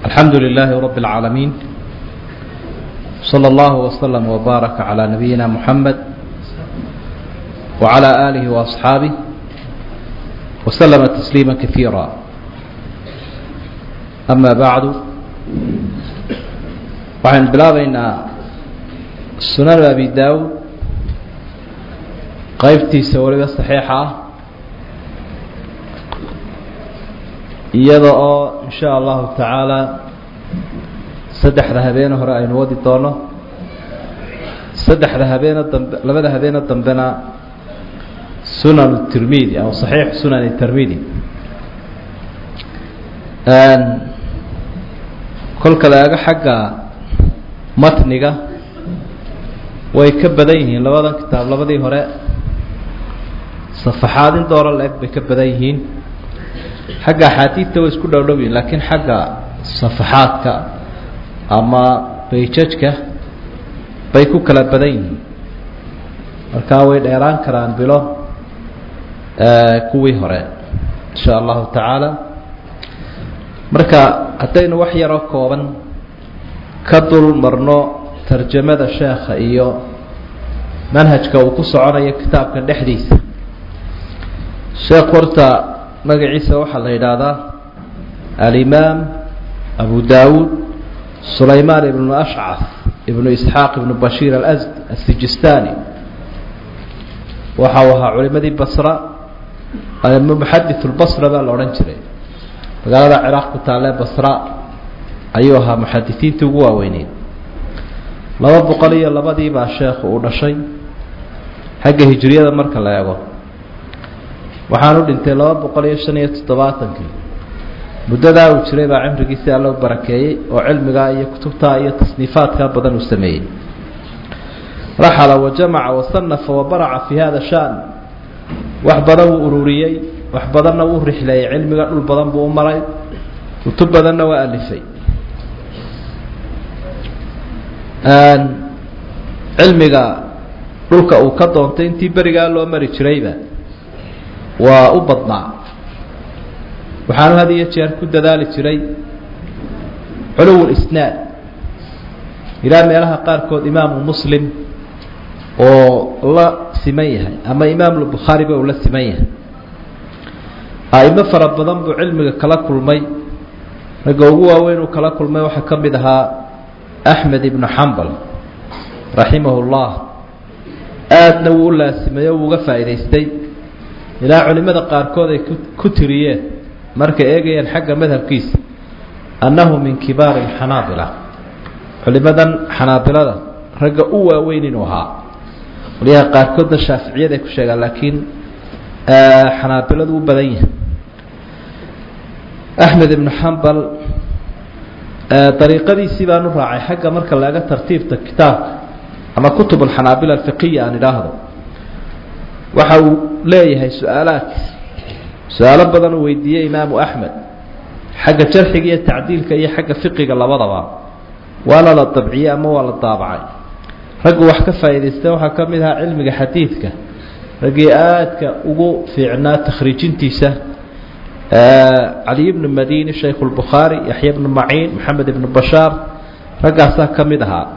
الحمد لله رب العالمين صلى الله وسلم وبارك على نبينا محمد وعلى آله وأصحابه وسلم تسليما كثيرا أما بعد waxaynu bilaabaynaa sunan abi daawud qaybtiisa weliba saxiixa ah iyada oo in sha allahu tacaala saddexda habeene hore aynu wadi doono saddexda habeene dambe labada habeene dambena sunan tirmidi ama saxiix sunan tirmidi kolka la eego xagga matniga way ka badan yihiin labadan kitaab labadii hore safaxaad in dooro la-eg bay ka badan yihiin xagga axaadiidta way isku dhowdhow yihin laakiin xagga safaxaadka ama bayjajka bay ku kala badan yihiin markaa way dheeraan karaan bilo kuwii hore insha allahu tacaala marka haddaynu wax yaroo kooban ka dul marno tarjamada sheekha iyo manhajka uu ku soconayo kitaabkan dhexdiisa sheekh horta magaciisa waxaa la yidhaahdaa alimaam abu dawuud sulaymaan ibnu ashcaf ibnu isxaaq ibnu bashiir alsd asijistani waxa uu ahaa culimadii basra muxadith lbasra baa la odhan jiray magaalada ciraaq ku taalee basra ayuu ahaa muxadisiintii ugu waaweyneyd laba boqol iyo labadii baa sheekhu uu dhashay xagga hijriyada marka la eego waxaanu dhintay laba boqol iyo shan iyo toddobaatankii muddadaa uu jiray baa cimrigiisii alla u barakeeyey oo cilmigaa iyo kutubtaa iyo tasniifaadkaa badan uu sameeyey raxala wajamaca wasanafa wabaraca fi hada shan wax badan wuu ururiyey wax badanna wuu rixleeyey cilmiga dhul badan buu u maray kutub badanna waa alifay cilmiga dhulka uu ka doontay intii berigaa loo mari jirayba waa u badnaa waxaanu had iyo jeer ku dadaali jiray culuw isnaad ilaa meelaha qaarkood imaamu muslim oo la siman yahay ama imaamulbukhaariba uu la siman yahay a'imo fara badan buu cilmiga kala kulmay ragga ugu waaweyn uu kala kulmay waxaa ka mid ahaa axmed ibnu xambal raximahu llah aadna wuu u laasimay oo uuga faa'idaystay ilaa culimmada qaarkood ay ku tiriyeen markay eegayeen xagga madhabkiisa annahu min kibaari alxanaabila culimadan xanaabilada ragga u waaweyn inuu ahaa qolyaha qaarkoodna shaaficiyad ay ku sheegaan laakiin xanaabiladu u badan yahay axmed ibnu xambal dariiqadiisii baan u raacay xagga marka laga tartiibta kitaabka ama kutub alxanaabila alfiqiya aan idhaahdo waxa uu leeyahay su-aalaad su-aalo badan uu weydiiyey imaamu axmed xagga jarxiga iyo tacdiilka iyo xagga fiqiga labadaba waana la dabciyey ama waa la daabacay raggu wax ka faa'idaystay waxaa ka mid ahaa cilmiga xadiidka raggii aadka ugu fiicnaa takhriijintiisa caliy bnu madini shaykhu lbukhaari yaxya bnu maciin maxamed ibnu bashaar raggaasaa ka mid ahaa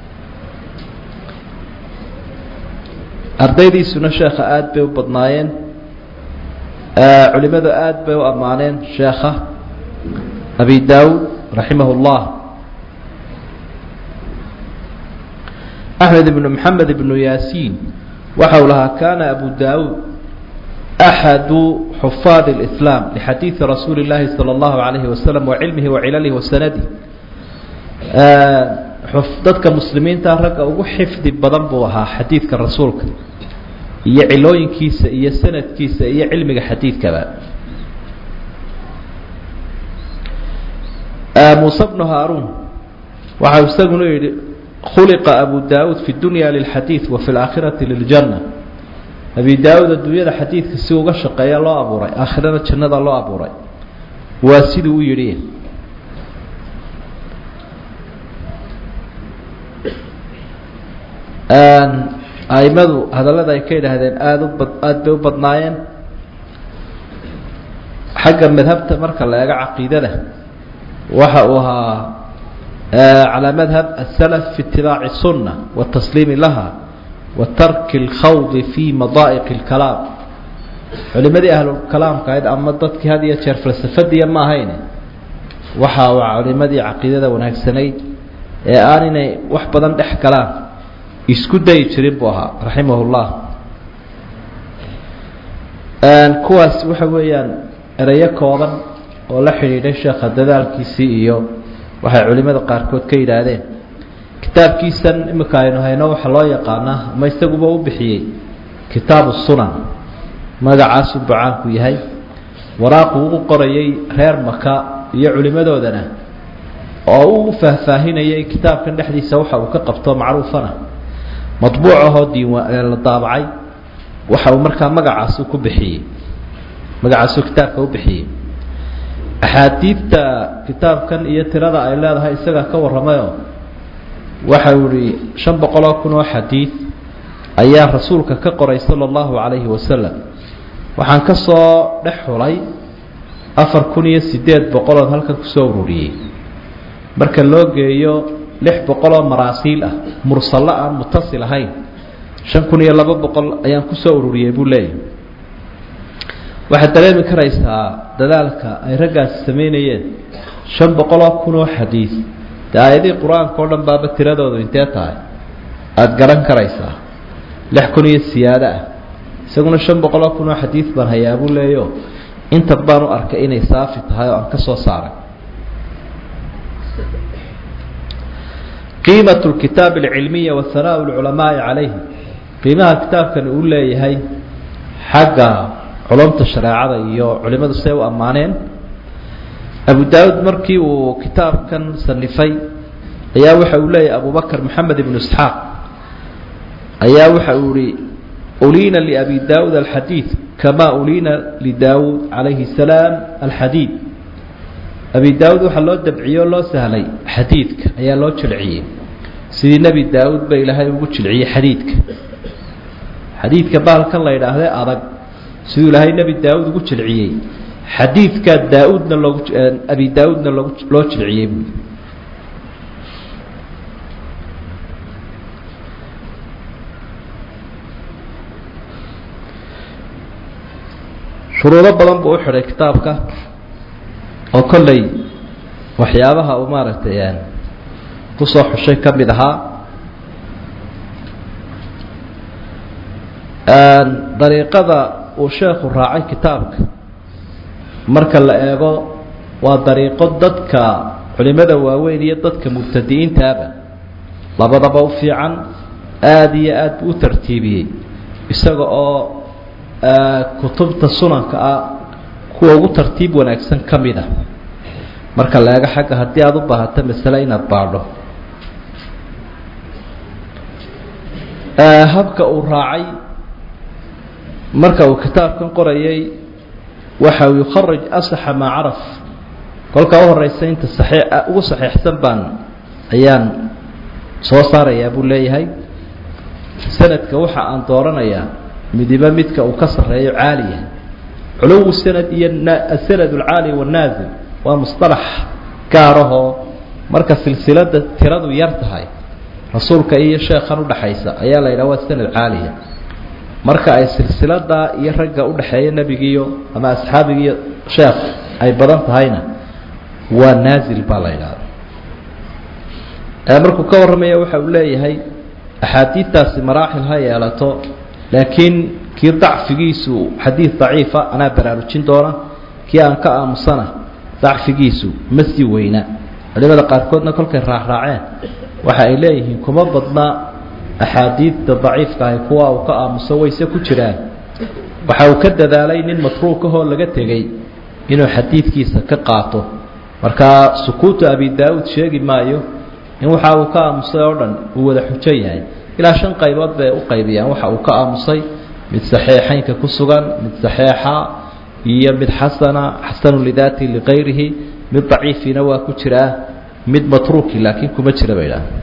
ardaydiisuna sheekha aada bay u badnaayeen culimadu aada bay u ammaaneen sheekha abi daawud raximah اllah axmed ibnu maxamed ibnu yaasiin waxa uu lahaa kana abu daawud axadu xufaad اlislaam lixadiidi rasuuli اllahi salى اllahu alayhi wasalam wacilmihi wacilalihi wasanadi dadka muslimiinta ragga ugu xifdi badan buu ahaa xadiidka rasuulka iyo cilooyinkiisa iyo sanadkiisa iyo cilmiga xadiidkaba muuse bnu haaruun waxau isaguna yihi khuliqa abu daawuud fi dunya lilxadiid wa fi laakhirati liljanna abi daawuud adduunyada xadiidka si uga shaqeeya loo abuuray aakhirana jannada loo abuuray waa siduu u yidhi aimadu hadallada ay ka yidhaahdeen aada u bad aada bay u badnaayeen xagga madhabta marka la eego caqiidada waxa uu ahaa calى madhab aلslf fi itibaaci الsunة wالtasliimi laha wa tarki اlkhawdi fi madaa'iq اlkalaam culimadii ahlukalaamka ahayd ama dadkii had iyo jeer falsafadiya ma ahayn waxa uu culimadii caqiidada wanaagsanayd ee aan inay wax badan dhex galaan isku dayi jirin buu ahaa raximah اllah kuwaas waxa weeyaan ereyo kooban oo la xidhiidhay sheekha dadaalkiisii iyo waxay culimada qaarkood ka yidhaahdeen kitaabkiisan imika aynu hayno waxaa loo yaqaanaa ama isaguba u bixiyey kitaabu sunan magacaasuu bacaanku yahay waraaqu u qorayay reer maka iyo culimadoodana oo uu faahfaahinayay kitaabkan dhexdiisa waxa uu ka qabto macruufana madbuuc ahoo diiwaan la daabacay waxa uu markaa magacaasu ku bixiyey magacaasuu kitaabka u bixiyey axaadiidta kitaabkan iyo tirada ay leedahay isagaa ka warramayo waxa uu ihi shan boqoloo kun oo xadiid ayaa rasuulka ka qoray sala allahu calayhi wasalam waxaan ka soo dhex xulay afar kun iyo siddeed boqolood halkan kusoo ururiyey marka loo geeyo lix boqoloo maraasiil ah mursallo aan mutasil ahayn shan kun iyo laba boqol ayaan kusoo ururiyey buu leeyahy waxaad dareemi karaysaa dadaalka ay raggaasi samaynayeen shan boqoloo kun oo xadiid dee aayadihii qur-aanka o dhan baaba tiradoodu intee tahay aada garan karaysaa lix kun iyo siyaado ah isaguna shan boqoloo kun oo xadiid baan hayaa buu leeyo inta baan u arkay inay saafi tahay oo aan ka soo saaray qiimat lkitaab alcilmiya wa hanaa lculamaai calayhi qiimaha kitaabkani uu leeyahay xagga culumta shareecada iyo culimadu siday u ammaaneen abu daawud markii uu kitaabkan sanifay ayaa waxa uu leeyahay abubakr moxamed ibnu isxaaq ayaa waxa uu ihi uliina liabi daawud alxadiid kama uliina lidaawud calayhi salaam alxadiid abi daawud waxaa loo dabciyey oo loo sahlay xadiidka ayaa loo jilciyey sidii nebi daawud ba ilaahay ugu jilciyey xadiidka xadiidka baalkan la yidhaahde adag siduu ilaahay nebi daawud ugu jilciyey xadiidkaa daa-uudna loogu abi daa-uudna loogu loo jilciyey buui shuruudo badan buu u xidhay kitaabka oo kolley waxyaabaha uu maaragtay kusoo xushay ka mid ahaa dariiqada uu sheekhu raacay kitaabka marka la eego waa dariiqo dadka culimada waaweyn iyo dadka mubtadi'iintaaba labadaba u fiican aada iyo aad buu u tartiibiyey isaga oo kutubta sunanka ah kuwa ugu tartiib wanaagsan ka mid a marka la eego xagga haddii aada u baahato masale inaad baadho habka uu raacay marka uu kitaabkan qorayay waxa uu yukharij asaxa maa caraf kolka u horeysa inta saxii ugu saxiixsan baan ayaan soo saarayaa buu leeyahay sanadka waxa aan dooranayaa midiba midka uu ka sarreeyo caaliya culuwu sanad iyo asanad alcaali wannaasil waa musطalax gaarahoo marka silsilada tiradu yar tahay rasuulka iyo sheekhan udhaxaysa ayaa la yidhaha waa sanad caaliya marka ay silsiladaa iyo ragga udhaxeeya nebigiiyo ama asxaabigiiyo sheekh ay badan tahayna waa naazil baa la yidhahda markuu ka warramaya waxa uu leeyahay axaadiidtaasi maraaxil ha yeelato laakiin kii dacfigiisu xadiid daciifa anaa baraarujin doona kii aan ka aamusana dacfigiisu ma sii weyna culimada qaarkoodna kolkay raacraaceen waxa ay leeyihiin kuma badna axaadiidta daciifka ahi kuwa uu ka aamuso wayse ku jiraan waxa uu ka dadaalay nin matruukahoo laga tegey inuu xadiidkiisa ka qaato markaa sukuutu abi daa-uud sheegi maayo in waxa uu ka aamusay oo dhan uu wada xujo yahay ilaa shan qaybood bay u qaybiyaan waxa uu ka aamusay mid saxiixeynka ku sugan mid saxiixa iyo mid xasana xasanu lidaati likayrihi mid daciifina waa ku jiraa mid matruuki laakiin kuma jira bay idhaha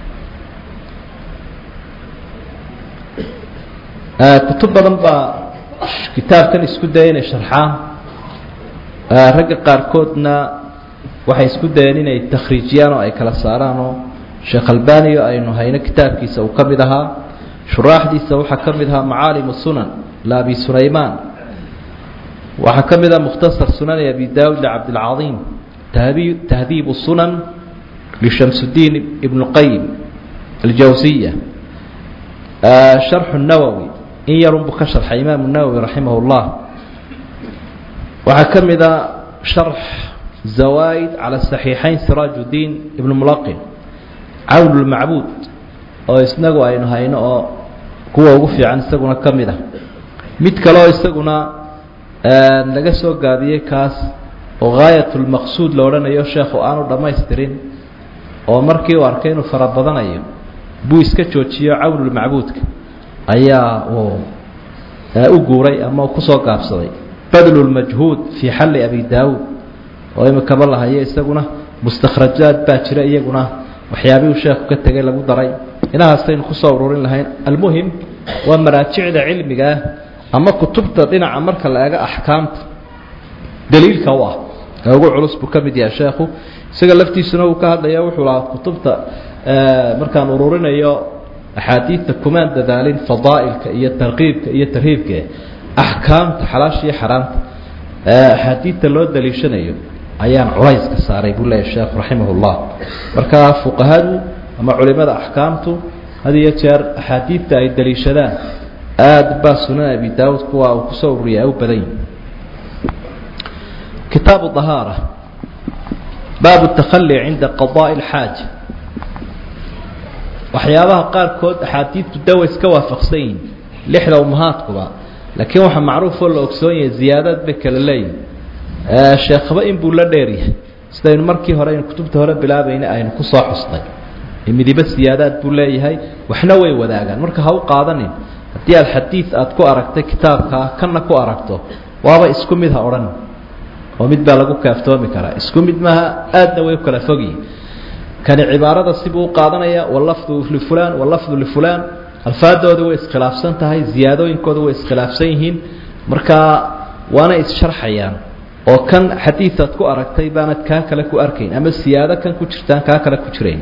kutub badan baa kitaabkan isku daya inay sharxaan ragga qaarkoodna waxay isku dayeen inay takhriijiyaan oo ay kala saaraan oo sheekh albani oo aynu hayno kitaabkiisa uu ka mid ahaa shuraaxdiisa waxaa ka mid ahaa macaalimu sunan laabi sulaymaan waxaa ka mid ah mukhtasar sunani abi daawud licabdilcaiim tahdiib sunan lishamsudiin ibnu qayim aljawsiya sharxu nawowi in yarunbuu ka sharxay imaamu nawowi raximah llah waxaa ka mid a sharx zawaaid cala saxiixayn siraaj udiin ibnu mulaqin cawn lmacbuud oo isnagu aynu hayno oo kuwa ugu fiican isaguna ka mid ah mid kale oo isaguna laga soo gaabiyey kaas oo gaayat lmaqsuud la odhanayo sheekhu aanu dhammaystirin oo markii uu arkay inuu fara badanayo buu iska joojiyo cawnulmacbuudka ayaa uu u guuray ama uu kusoo gaabsaday badlu lmajhuud fii xalli abi daawuud oo imikaba lahayo isaguna mustakhrajaad baa jira iyaguna waxyaabihii uu sheekhu ka tegay lagu daray inahaasaynu kusoo ururin lahayn almuhim waa maraajicda cilmiga ah ama kutubta dhinaca marka la eego axkaamta daliilka u ah ee ugu culus buu ka mid yahay sheekhu isaga laftiisuna uu ka hadlaya wuxuu lahaa kutubta markaan ururinayo axaadiidta kumaan dadaalin fadaa'ilka iyo tarqiibka iyo tarhiibka axkaamta xalaasha iyo xaraamta axaadiidta loo daliishanayo ayaan culayska saaray buu leeyahy sheekhu raximah llah marka fuqahadu ama culimada axkaamtu had iyo jeer axaadiidta ay daliishadaan aada baa sunan abi daawud kuwa uu kusoo ururiya ay u badan yihin kitaabu dahaara baabu takhali cinda qadaa'i alxaaja waxyaabaha qaarkood axaadiidtu dawa iska waafaqsan yihin lixda umahaadkuba laakiin waxaa macruufoo la ogsoon yahay ziyaadaad bay kala leeyihin sheekhaba in buu la dheeryahay sidaynu markii hore aynu kutubta hore bilaabayna aynu kusoo xusnay midibo siyaadaad buu leeyahay waxna way wadaagaan marka ha u qaadanin haddii aad xadiid aad ku aragtay kitaabkaa kanna ku aragto waaba isku mid ha odhan oo mid baa lagu kaaftoomi karaa isku mid maaha aadna way u kala fogyihin kani cibaarada sibuu u qaadanaya walafdu lifulaan walafdu lifulaan alfaadooda way iskhilaafsan tahay ziyaadooyinkooda way iskhilaafsan yihiin markaa waana issharxayaan oo kan xadiidaad ku aragtay baanad kaa kale ku arkayn ama siyaado kan ku jirtaan kaa kale ku jirayn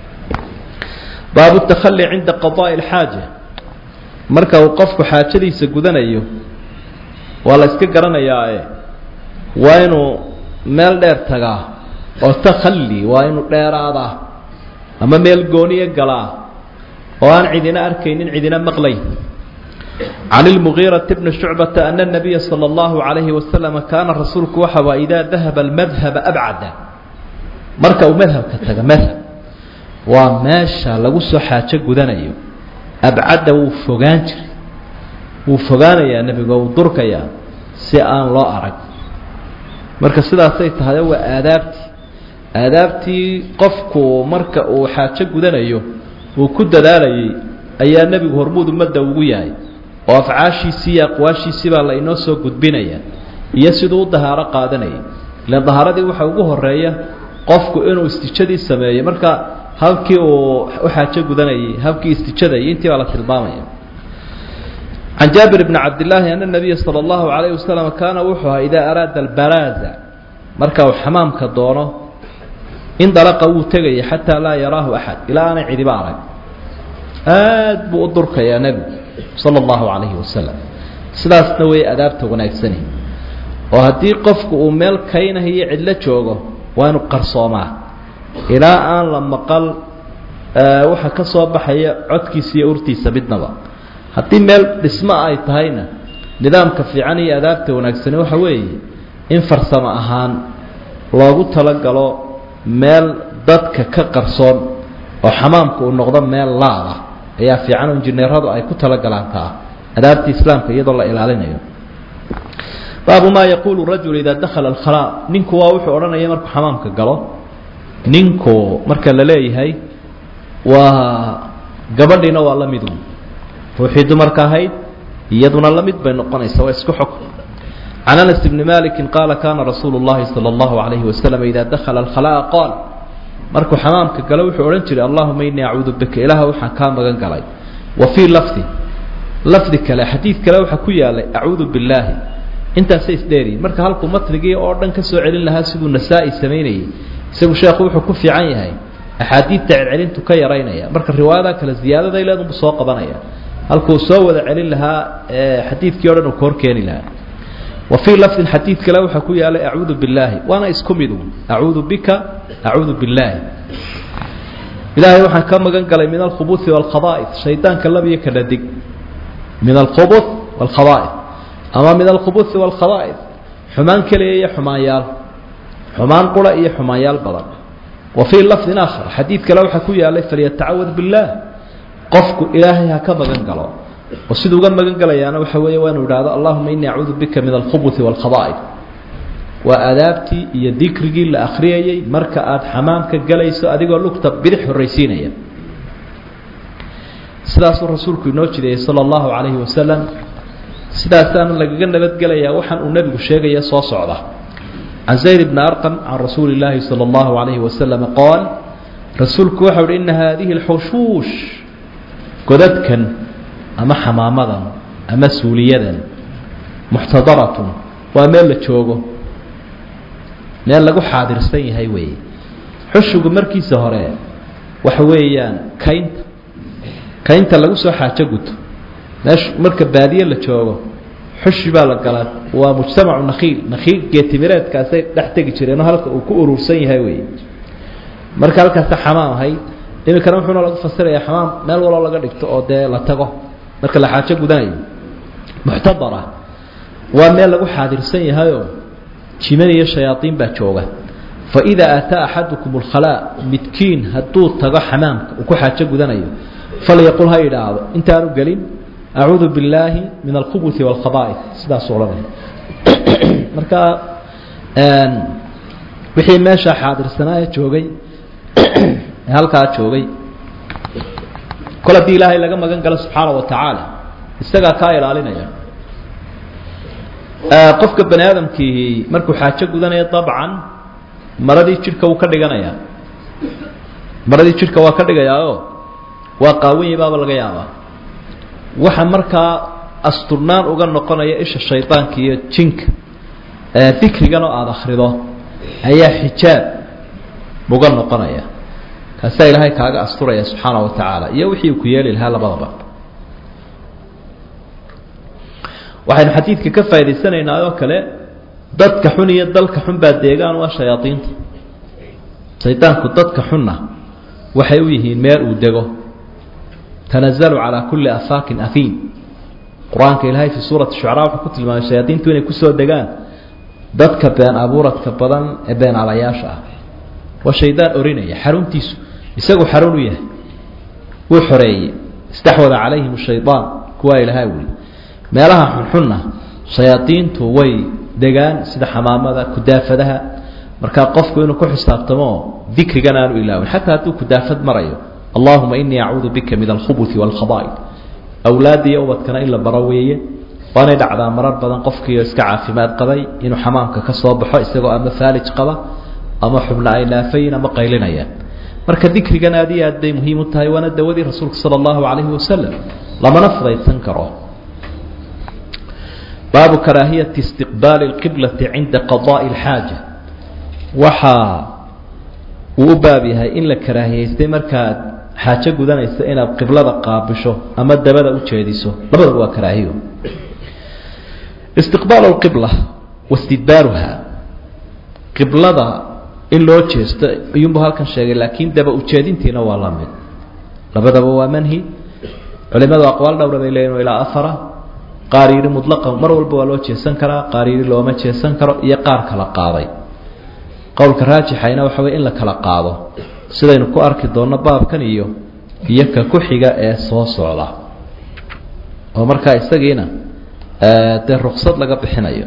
baabu takhali cinda qadaa'i alxaaja marka uu qofku xaajadiisa gudanayo waa la iska garanayaae waa inuu meel dheer tagaa oo takhali waa inuu dheeraadaa ama meel gooniya galaa oo aan cidina arkaynin cidina maqlayn can ilmugiirati bni shucbata ana nabiya sala allahu calayhi wasalam kaana rasuulku waxa waa idaa dahaba almadhaba abcada marka uu madhabka taga madhab waa meesha lagu soo xaajo gudanayo abcadda wuu fogaan jiray wuu fogaanayaa nebigo wuu durkayaa si aan loo arag marka sidaasay tahay waa aadaabtii aadaabtii qofku marka uu xaajo gudanayo uu ku dadaalayay ayaa nebigu hormuud ummadda ugu yahay oo afcaashiisii iyo aqwaashiisii baa la inoo soo gudbinaya iyo siduu u dahaaro qaadanayay ilaan dahaaradii waxa ugu horeeya qofku inuu istijadii sameeyo marka halkii uu u xaajo gudanayay habkii istijada iyo intii baa la tilmaamaya can jaabir bni cabdillaahi ana nabiya sala allahu calayhi wasalam kaana wuxuu ahaa idaa araada albaraaza marka uu xamaamka doono indalaqa wuu tegaya xataa laa yaraahu axad ilaa aanay cidiba arag aad buu u durkayaa nebigu sala allahu calayhi wasalam sidaasna way adaabta wanaagsani oo haddii qofku uu meel kaynahiyo cidlo joogo waa inu qarsoomaa ilaa aan la maqal waxa ka soo baxaya codkiisa iyo urtiisa midnaba haddii meel dhismo ay tahayna nidaamka fiican iyo adaabta wanaagsani waxa weeye in farsamo ahaan loogu talagalo meel dadka ka qarsoon oo xamaamka uu noqdo meel laada ayaa fiican oo injineeradu ay ku talagalaan taa adaabta islaamka iyadoo la ilaalinayo baabu maa yaquulu rajul idaa dakhala alkhalaa ninku waa wuxuu odhanaya markuu xamaamka galo ninku marka la leeyahay waa gabadhiina waa la midu ruuxii dumarka ahayd iyaduna la mid bay noqonaysa waa isku xog can anas bni maliki qaala kaana rasuulu llahi sala allahu calayhi wasalam idaa dakhala alkhalaa qaal markuu xamaamka galo wuxuu odhan jiray allahuma inii acuudu bika ilaaha waxaan kaa magan galay wa fii lafdi lafdi kale xadiid kale waxaa ku yaalay acuudu billaahi intaasay isdheeriyin marka halkuu matnigii oo dhan ka soo celin lahaa siduu nasaa-i samaynayay isagu sheekhu wuxuu ku fiican yahay axaadiidta celcelintu ka yaraynaya marka riwaayada kale ziyaadaday leedunbu soo qabanaya halkuu soo wada celin lahaa xadiidkii o dhan uu ka hor keeni lahaa wa fii lafdin xadiid kale waxaa ku yaalay acuudu billaahi waana isku mid un acuudu bika acuudu billaahi ilaahay waxaan ka magan galay min alkhubuثi wاlkhaba'id shaydaanka labiyo ka dhadig min alkhubuث wاlkhaba'id ama min alkhubuثi wاlkhaba'id xumaan keliya iyo xumaanyaal xumaan qura iyo xumaanyaal badan wa fii lafdin aakhar xadiid kale waxaa ku yaalay falyatacawad biاllaah qofku ilaahay ha ka magan galo oo siduu uga magan galayaana waxa weeye waa inu idhahdo allahuma inii acuudu bika min alkhubuثi wاlkhaba'id waa adaabtii iyo dikrigii la akhriyayey marka aada xamaamka galayso adigoo lugta bidix horraysiinaya sidaasuu rasuulku inoo jideeyey sala allahu calayhi wasalam sidaasaana lagaga nabadgelayaa waxaan uu nebigu sheegaya soo socda can zayd bni arqam can rasuuli illaahi sala allahu calayhi wasalam qaal rasuulku waxau uhi ina haadihi alxushuush godadkan ama xamaamadan ama suuliyadan muxtadaratun waa meel la joogo meel lagu xaadirsan yahay weeye xushigu markiisa hore waxa weeyaan kaynta kaynta lagu soo xaajo guto meesha marka baadiye la joogo xushi baa la galaa waa mujtamacu nakhiil nakhiil geetimireedkaasay dhex tegi jireenoo halka uu ku urursan yahay weeye marka halkaasa xamaam ahayd iminkana wuxuuna lagu fasirayaa xamaam meel waloo laga dhigto oo dee la tago marka la xaajo gudanayo muxtadara waa meel lagu xaadirsan yahayoo jiman iyo shayaaiin baa jooga faidaa ataa axadukum اlkhalaa midkiin hadduu tago xamaamka uu ku xaajo gudanayo falyaqul ha idhaahdo intaanu gelin acuudu billaahi min alkhubuثi wاlkhaba'id sidaasuu odhanaya marka wixii meesha xaadirsanaaye joogay ee halkaa joogay kol haddii ilaahay laga magan galo subxaana wa tacaala isagaa kaa ilaalinaya qofka bani aadamkii markuu xaajo gudanaya dabcan maradii jidhka wuu ka dhiganayaa maradii jidhka waa ka dhigayaaoo waa qaawanyay baaba laga yaabaa waxa markaa asturnaan uga noqonaya isha shaydaanka iyo jinka dikrigan oo aada akhrido ayaa xijaab uga noqonaya kaasaa ilaahay kaaga asturaya subxaana wa tacaala iyo wixii uu ku yeeli lahaa labadaba waxaynu xadiidka ka faa'idaysanaynaa oo kale dadka xun iyo dalka xun baa deegaan waa shayaadiinta shaydaanku dadka xunna waxay u yihiin meel uu dego tanazalu calaa kulli afaakin afiim qur-aanka ilaahay fii suurati shucaraa wuxuu ku tilmaamay shayaadiintu inay kusoo degaan dadka been abuuradka badan ee been alayaasha ah waa shaydaan orinaya xaruntiisu isagu xarun u yahay wuu xoreeyey istaxwada calayhim shaydaan kuwaa ilahaa weli meelaha xunxunna shayaadiintu way degaan sida xamaamada kudaafadaha markaa qofku inuu ku xisaabtamo dikrigan aanu ilaawin xataa hadduu kudaafad marayo allahuma inii acuudu bika min alkhubuثi wاlkhaba'id awlaadda iyo ubadkana in la baro weeye waanay dhacdaa marar badan qofkiio iska caafimaad qabay inuu xamaamka ka soo baxo isagoo ama faalij qaba ama xubna ay naafayin ama qaylinayaan marka dikrigan aad iyo aad bay muhiim u tahay waana dawadii rasuulka sala allahu calayhi wasalam lamana fudaydsan karo baabu karaahiyati istiqbaali اlqiblati cinda qadaa'i اlxaaja waxaa uu u baab yahay in la karaahiyeystay markaad xaajo gudanaysa inaad qiblada qaabisho ama dabada u jeediso labadaba waa karaahiyo istiqbaalu lqibla wastidbaaruha qiblada in loo jeesto ayuunbu halkan sheegay laakiin daba ujeedintiina waa la mid labadaba waa manhi culimadu aqwaal dhowra bay leeyihin ilaa afara qaar yidhi mutlaqan mar walba waa loo jeesan karaa qaar yidhi looma jeesan karo iyo qaar kala qaaday qowlka raajixayna waxa wey in la kala qaado sidaynu ku arki doonno baabkan iyo iyo ka ku xiga ee soo socda oo markaa isagiina dee ruksad laga bixinayo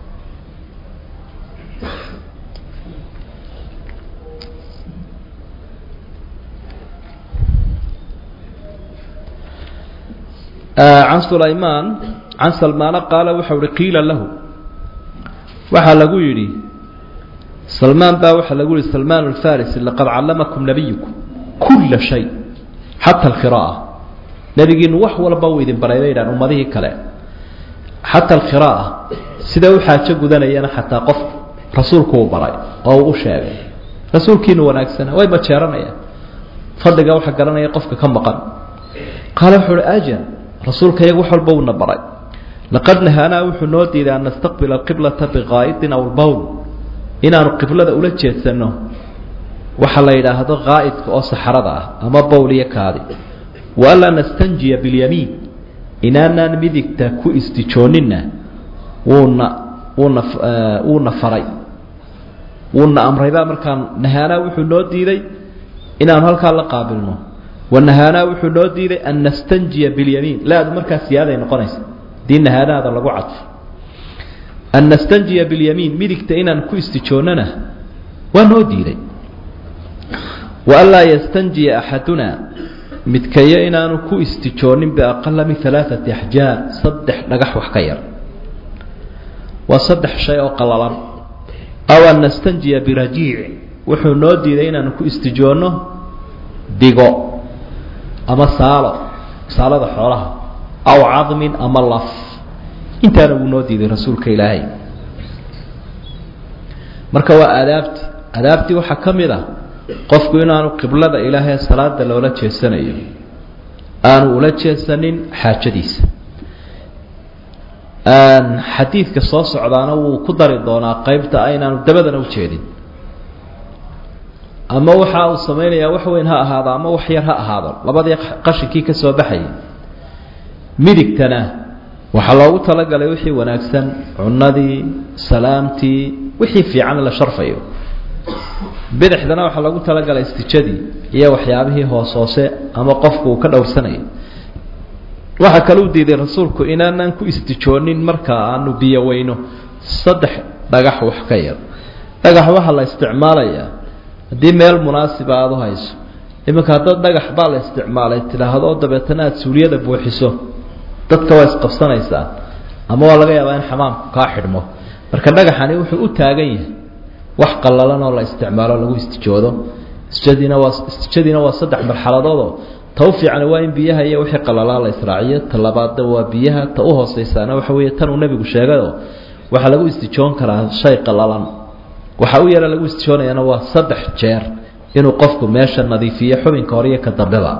can sulaymaan can salmaana qaala waxau uhi qiila lahu waxaa lagu yidhi salmaan baa waxaa lagu yihi salmaan alfarisi laqad callamakum nabiyukum kulla shay xata alqira'a nebigiinu wax walba uu idin baray bay yidhahan ummadihii kale xataa alkhira'a sida u xaajo gudanayana xataa qof rasuulku uu baray oo uu u sheegay rasuulkiinu wanaagsana way majeeranayaan fadliga waxa garanaya qofka ka maqan qaale wuxuu uhi ajar rasuulka iyaga wax walba uuna baray laqad nahaanaa wuxuu noo diiday an nastaqbila alqiblata biqaa'idin aw lbowl inaanu qiblada ula jeedsanno waxa la yidhaahdo qaa'idka oo saxarada ah ama bowl iyo kaadi wa anlaa nastanjiya bilyamiin inaanaan midigta ku istijooninna wuuna wuuna wuuna faray wuuna amraybaa markaan nahaanaa wuxuu noo diiday inaanu halkaa la qaabilno wanahaanaa wuxuu noo diiday an nastanjiya bilyamiin laadu markaa siyaaday noqonaysa hadii nahaanaada lagu cadfo an nastanjiya bilyamiin midigta inaan ku istijoonnana waa noo diiday wa an laa yastanjiya axaduna midkayo inaanu ku istijoonin biaqala min alaaati axjaar saddex dhagax wax ka yar waa saddex shay oo qalalan aw an nastanjiya birajiic wuxuu noo diiday inaanu ku istijoonno digo ama saalo saalada xoolaha aw cadmin ama laf intaana wuu noo diiday rasuulka ilaahay marka waa aadaabti aadaabtii waxaa ka mid ah qofku inaanu qiblada ilaahay salaada loola jeesanayo aanu ula jeesanin xaajadiisa xadiidka soo socdaana wuu ku dari doonaa qeybta aynaanu dabadana ujeedin ama waxa uu samaynayaa wax weyn ha ahaado ama wax yar ha ahaado labadii qashinkii ka soo baxayay midigtana waxaa loogu talagalay wixii wanaagsan cunadii salaamtii wixii fiican la sharfayo bidixdana waxaa loogu talagalay istijadii iyo waxyaabihii hoos hoose ama qofku uu ka dhowrsanayo waxaa kaluu diiday rasuulku inaanaan ku istijoonin marka aanu biyo weyno saddex dhagax wax ka yar dhagax waxaa la isticmaalayaa haddii meel munaasiba aada u hayso iminka haddaad dhagax baa la isticmaalay tidhaahdo dabeetana aada suuliyada buuxiso dadka waa isqabsanaysaa ama waa laga yaabaa in xamaamku kaa xidhmo marka dhagaxani wuxuu u taagan yahay wax qallalan oo la isticmaalo lagu istijoodo istijadiina waa istijadiina waa saddex marxaladoodoo ta u fiicani waa in biyaha iyo wixii qalalaa la israaciyo ta labaadna waa biyaha ta u hooseysaana waxa weeye tan uu nebigu sheegayoo waxaa lagu istijoon karaa shay qallalan waxa u yara lagu istijoonayaana waa saddex jeer inuu qofku meesha nadiifiyo xubinka hore iyo ka dambeba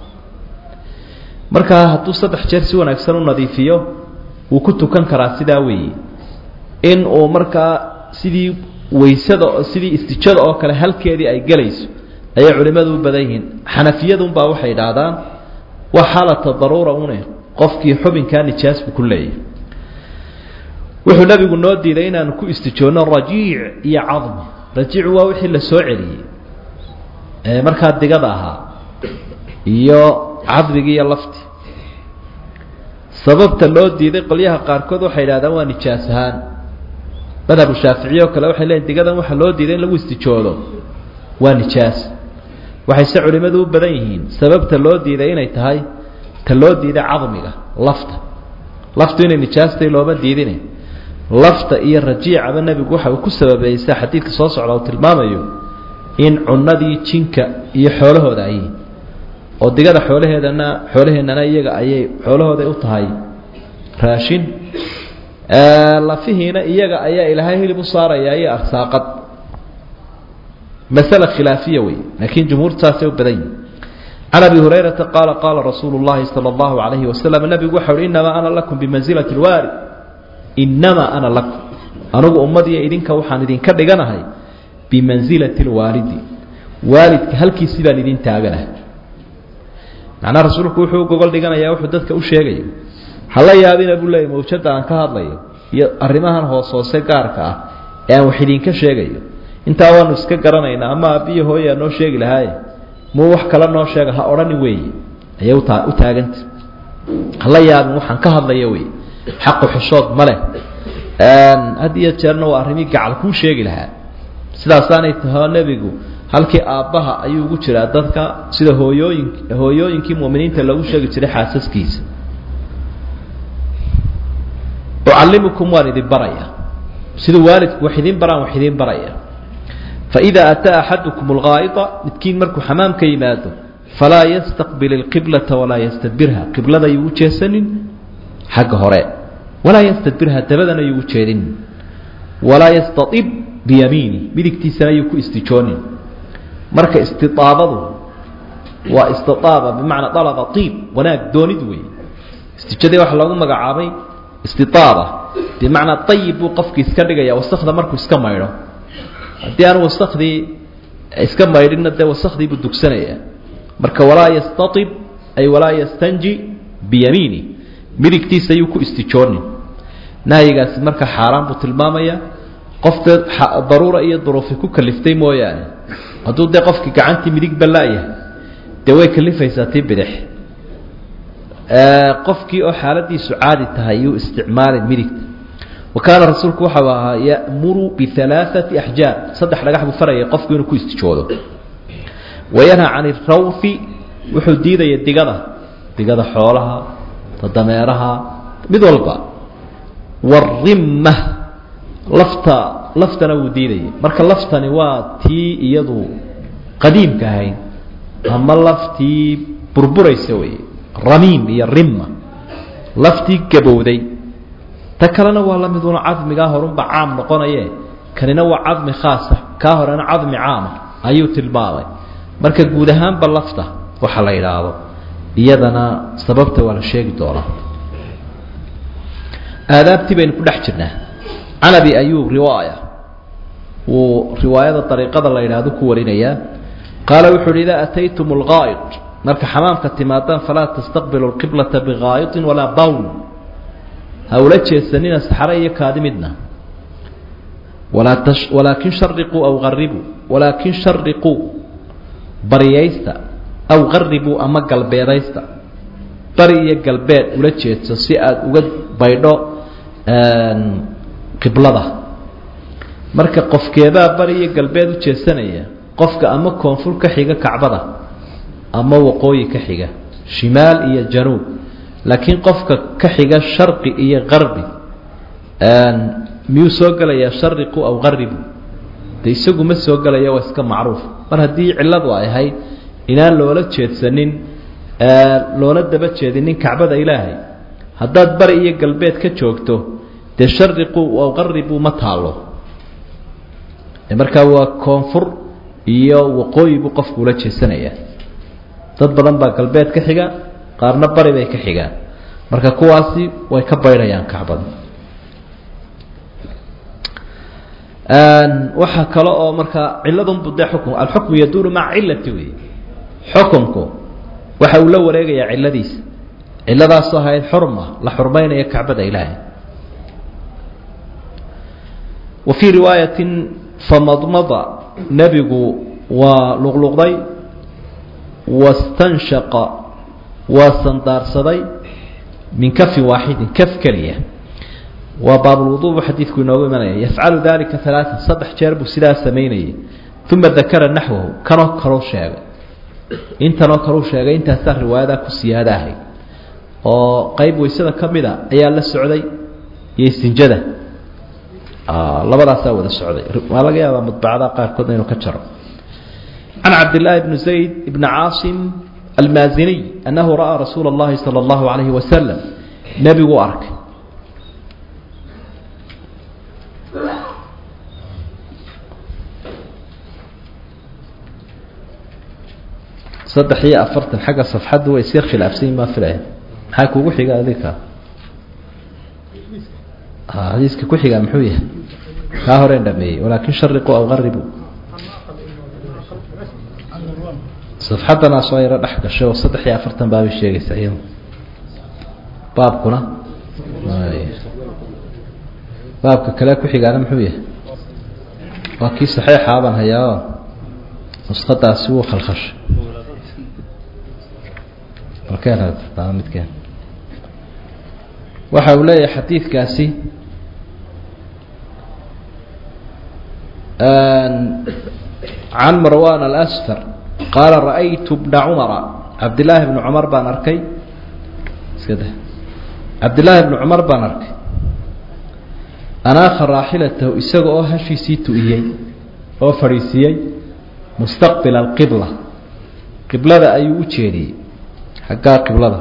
markaa hadduu saddex jeer si wanaagsan u nadiifiyo wuu ku tukan karaa sidaa weeye in uu markaa sidii waysada sidii istijada oo kale halkeedii ay gelayso ayay culimmadu u badan yihiin xanafiyadunbaa waxay idhaahdaan waa xaalata daruura une qofkii xubinkaa nijaas buu ku leeyahay wuxuu nabigu noo diiday inaanu ku istijoonno rajiic iyo cadmi rajiicu waa wixii la soo celiyey ee markaa digada ahaa iyo cadmigi iyo lafti sababta loo diiday qolyaha qaarkood waxay idhahdaan waa nijaas ahaan madhabu shaaficiye oo kale waxay leeyiin digadan waxaa loo diiday in lagu istijoodo waa nijaas waxay se culimmadu u badan yihiin sababta loo diiday inay tahay ta loo diiday cadmiga lafta laftu inay nijaastay looma diidine lafta iyo rajiicaba nebigu waxa uu ku sababeeyey sida xadiidka soo socda uu tilmaamayo in cunadii jinka iyo xoolahooda ay oo digada xoolaheedana xoolaheennana iyaga ayay xoolahooday u tahay raashin lafihiina iyaga ayaa ilaahay hilib u saaraya iyo arsaaqad masale khilaafiya wey laakiin jumhuurtu saasay u badan yihin can abi hurayrata qaala qaala rasuulu llahi sala allahu calayhi wasalam nebigu waxa uhi innamaa ana lakum bimansilati lwaari innamaa ana lakum anugu ummadiyo idinka waxaan idinka dhiganahay bimansilati lwaalidi waalidka halkiisii baan idin taaganahay macnaha rasuulku wuxuu u gogol dhiganayaa wuxuu dadka u sheegayo hala yaabina buu leeyay mawjada aan ka hadlayo iyo arrimahan hoos hoose gaarka ah ee aan wax idinka sheegayo intaa waanu iska garanaynaa ama aabbiyo hooyaa noo sheegi lahaaye muu wax kale noo sheega ha odhani weeye ayay utaa u taaganta hala yaabin waxaan ka hadlaya wey xaqu xishood ma leh had iyo jeerna waa arrimii gacal kuu sheegi lahaa sidaasaanay taho nebigu halkii aabbaha ayuu ugu jiraa dadka sida hooyooyin hooyooyinkii mu'miniinta loogu sheegi jiray xaasaskiisa ucallimukum waan idin baraya siduu waalidku wax idin baraan wax idin baraya faإida ataa axadukum اlgaa'ida midkiin markuu xamaam ka yimaado falaa yastaqbil اlqiblata walaa yastadbirha qiblada yuu u jeesanin xagga hore walaa yastadbirha dabadana yuu u jeedin walaa yastaib biyamiini midigtiisana yuu ku istijoonin marka istiaabadu waa istiaaba bimacnaa alaba iib wanaag doonid wey istijadii waxa loogu magacaabay istiaaba bimacnaa ayib buu qofkii iska dhigaya wasakda markuu iska maydho haddii aan wasakdii iska maydhinna dee wasakdii buu dugsanaya marka walaa yastaib ay walaa yastanji biyamiini midigtiisa ayuu ku istijoonin nahyigaasi marka xaaraan buu tilmaamaya qofka daruura iyo duruufi ku kaliftay mooyaane hadduu dee qofkii gacantii midigba la-yahay dee way kalifaysaa tii bidix qofkii oo xaaladiisu caadi tahay yuu isticmaalin midigta wa kaana rasuulku waxau ahaa ya'muru bialaaثati axjaar saddex dhagax buu farayay qofku inuu ku istijoodo wayanhaa can irawfi wuxuu diidaya digada digada xoolaha tadameeraha mid walba warimma lafta laftana wuu diidayay marka laftani waa tii iyadu qadiimka ahayd ama laftii burburaysa wey ramiim iyo rimma laftii gabowday ta kalena waa la miduna cadmigaa horunba caam noqonaye kanina waa cadmi khaasa kaa horena cadmi caama ayuu tilmaamay marka guud ahaanba lafta waxa la yidhaahdo iyadana sababta waa la sheegi doonaa aadaabtii baynu ku dhex jirnaa can abi ayub riwaaya wuu riwaayada dariiqada la yidhaahdo ku warinayaa qaala wuxu uhi idaa ataytum اlgaa'id marka xamaamka timaadaan falaa tastaqbilu اlqiblata bigaa'iطin walaa bawl ha ula jeesanina saxare iyo kaadi midna walaa t walaakin shariquu aw garibuu walaakin shariquu baryaysta aw garibuu ama galbeedaysta bari iyo galbeed ula jeedso si aada uga baydho qiblada marka qofkeebaa bari iyo galbeed u jeesanaya qofka ama koonfur ka xiga kacbada ama waqooyi ka xiga shimaal iyo januub laakiin qofka ka xiga sharqi iyo qarbi miyuu soo gelayaa shariqu aw qaribu de isagu ma soo gelaya waa iska macruuf mar haddii cilladu ay ahayd inaan loola jeedsanin loola daba jeedinin kacbada ilaahay haddaad bari iyo galbeed ka joogto dee shariqu aw qaribu ma taalo markaa waa koonfur iyo waqooyi buu qofku ula jeesanayaa dad badan baa galbeed ka xiga qaarna bari bay ka xigaan marka kuwaasi way ka baydhayaan kacbada waxaa kale oo markaa ciladunbu dee xukm alxukmu yaduuru maca cilati wey xukumku waxa uu la wareegayaa ciladiisa ciladaasoo ahayd xurma la xurmaynaya kacbada ilaahay wa fii riwaayatin famadmada nebigu waa luqluqday wastanshaqa waa sandaarsaday min kafin waaxidin kaf keliya waa baabulwudu buu xadiidku inoogu imanaya yafcalu dalika alaaan saddex jeer buu sidaa samaynayay uma dakara naxwahu kanoo kaluu sheegay intanoo kaluu sheegay intaasaa riwaayadaa ku siyaada ahayd oo qeyb weysada ka mida ayaa la socday iyo istinjada labadaasaa wada socday waa laga yaabaa mudbacada qaarkoodna inuu ka jaro can cabdillaahi bni zayd bni caasim almaaziniy annahu ra'aa rasuula اllahi salى اllahu alayhi wasalam nebiguu arkay saddex iyo afartan xagga safxaddu way isyar khilaafsan yihin baa filaya maxaa kugu xiga adika xadiiska ku xigaa muxuu yahay kaa horeen dhameeyey walaakin shariquu aw qaribu safxaddanaa soo yaro dhex gashay oo saddex iyo afartan baabay sheegaysaa iyadu baabkuna baabka kale ku xigaana muxuu yahay waa kii saxeixaa baan hayaa nusqadaasi wuu khalkhashay midkeen waxa uu leeyahay xadiidkaasi can marwan alasfar qaala ra'aytu bna cumara cabdillaahi bni cumar baan arkay iska da cabdillaahi bni cumar baan arkay anaakha raaxilatahu isaga oo hashiisii tu'iyey oo fadhiisiiyey mustaqbila alqibla qiblada ayuu u jeediyey xaggaa qiblada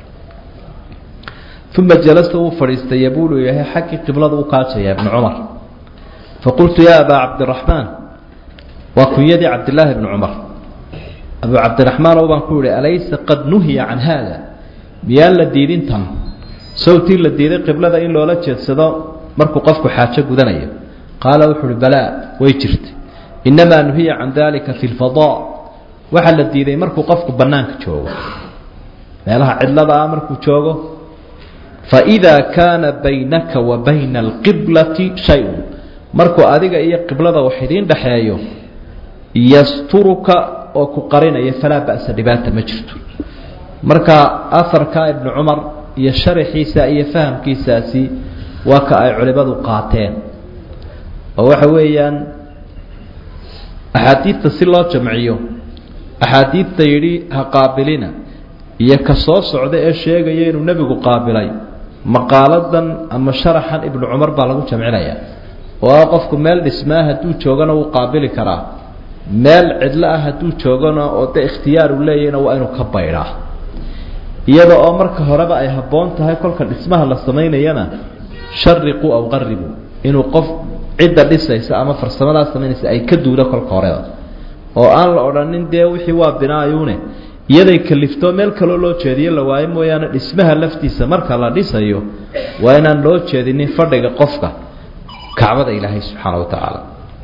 uma jalasa wuu fadhiistay yabuulu yahay xaggii qiblada u kaajaya ibnu cumar faqultu yaa abaa cabdiraxmaan waa kunyadii cabdillaahi bni cumar abuu cabdiraxmaanow baan ku yihi alaysa qad nuhiya can haada miyaan la diidin tan sawtii la diiday qiblada in loola jeedsado markuu qofku xaajo gudanayo qaala wuxu uhi balaa way jirtay innamaa nuhiya can dalika fi lfadaa waxaa la diiday markuu qofku bannaanka joogo meelaha cidlada ah markuu joogo faidaa kaana baynaka wa bayna alqiblati shay-un markuu adiga iyo qiblada wax idiin dhexeeyo yasturuka oo ku qarinaya falaa ba'sa dhibaata ma jirto marka aharka ibnu cumar iyo sharaxiisa iyo fahamkiisaasi waa ka ay culimadu qaateen oo waxa weeyaan axaadiidta si loo jamciyo axaadiidta yidhi ha qaabilina iyo ka soo socda ee sheegaya inuu nebigu qaabilay maqaaladan ama sharaxan ibnu cumar baa lagu jamcinaya oo ah qofku meel dhismaa hadduu joogana wuu qaabili karaa meel cidlo ah hadduu joogana oo de ikhtiyaar uu leeyahna waa inuu ka baydhaa iyada oo marka horeba ay habboon tahay kolka dhismaha la samaynayana shariquu aw qaribuu inuu qof cidda dhisaysa ama farsamadaa samaynaysa ay ka duudo kolka horeba oo aan la odhanin dee wixii waa binaayuune iyaday kalifto meel kaloo loo jeediyo la waayo mooyaane dhismaha laftiisa marka la dhisayo waa inaan loo jeedinin fadhiga qofka kacbada ilaahay subxaana wa tacaala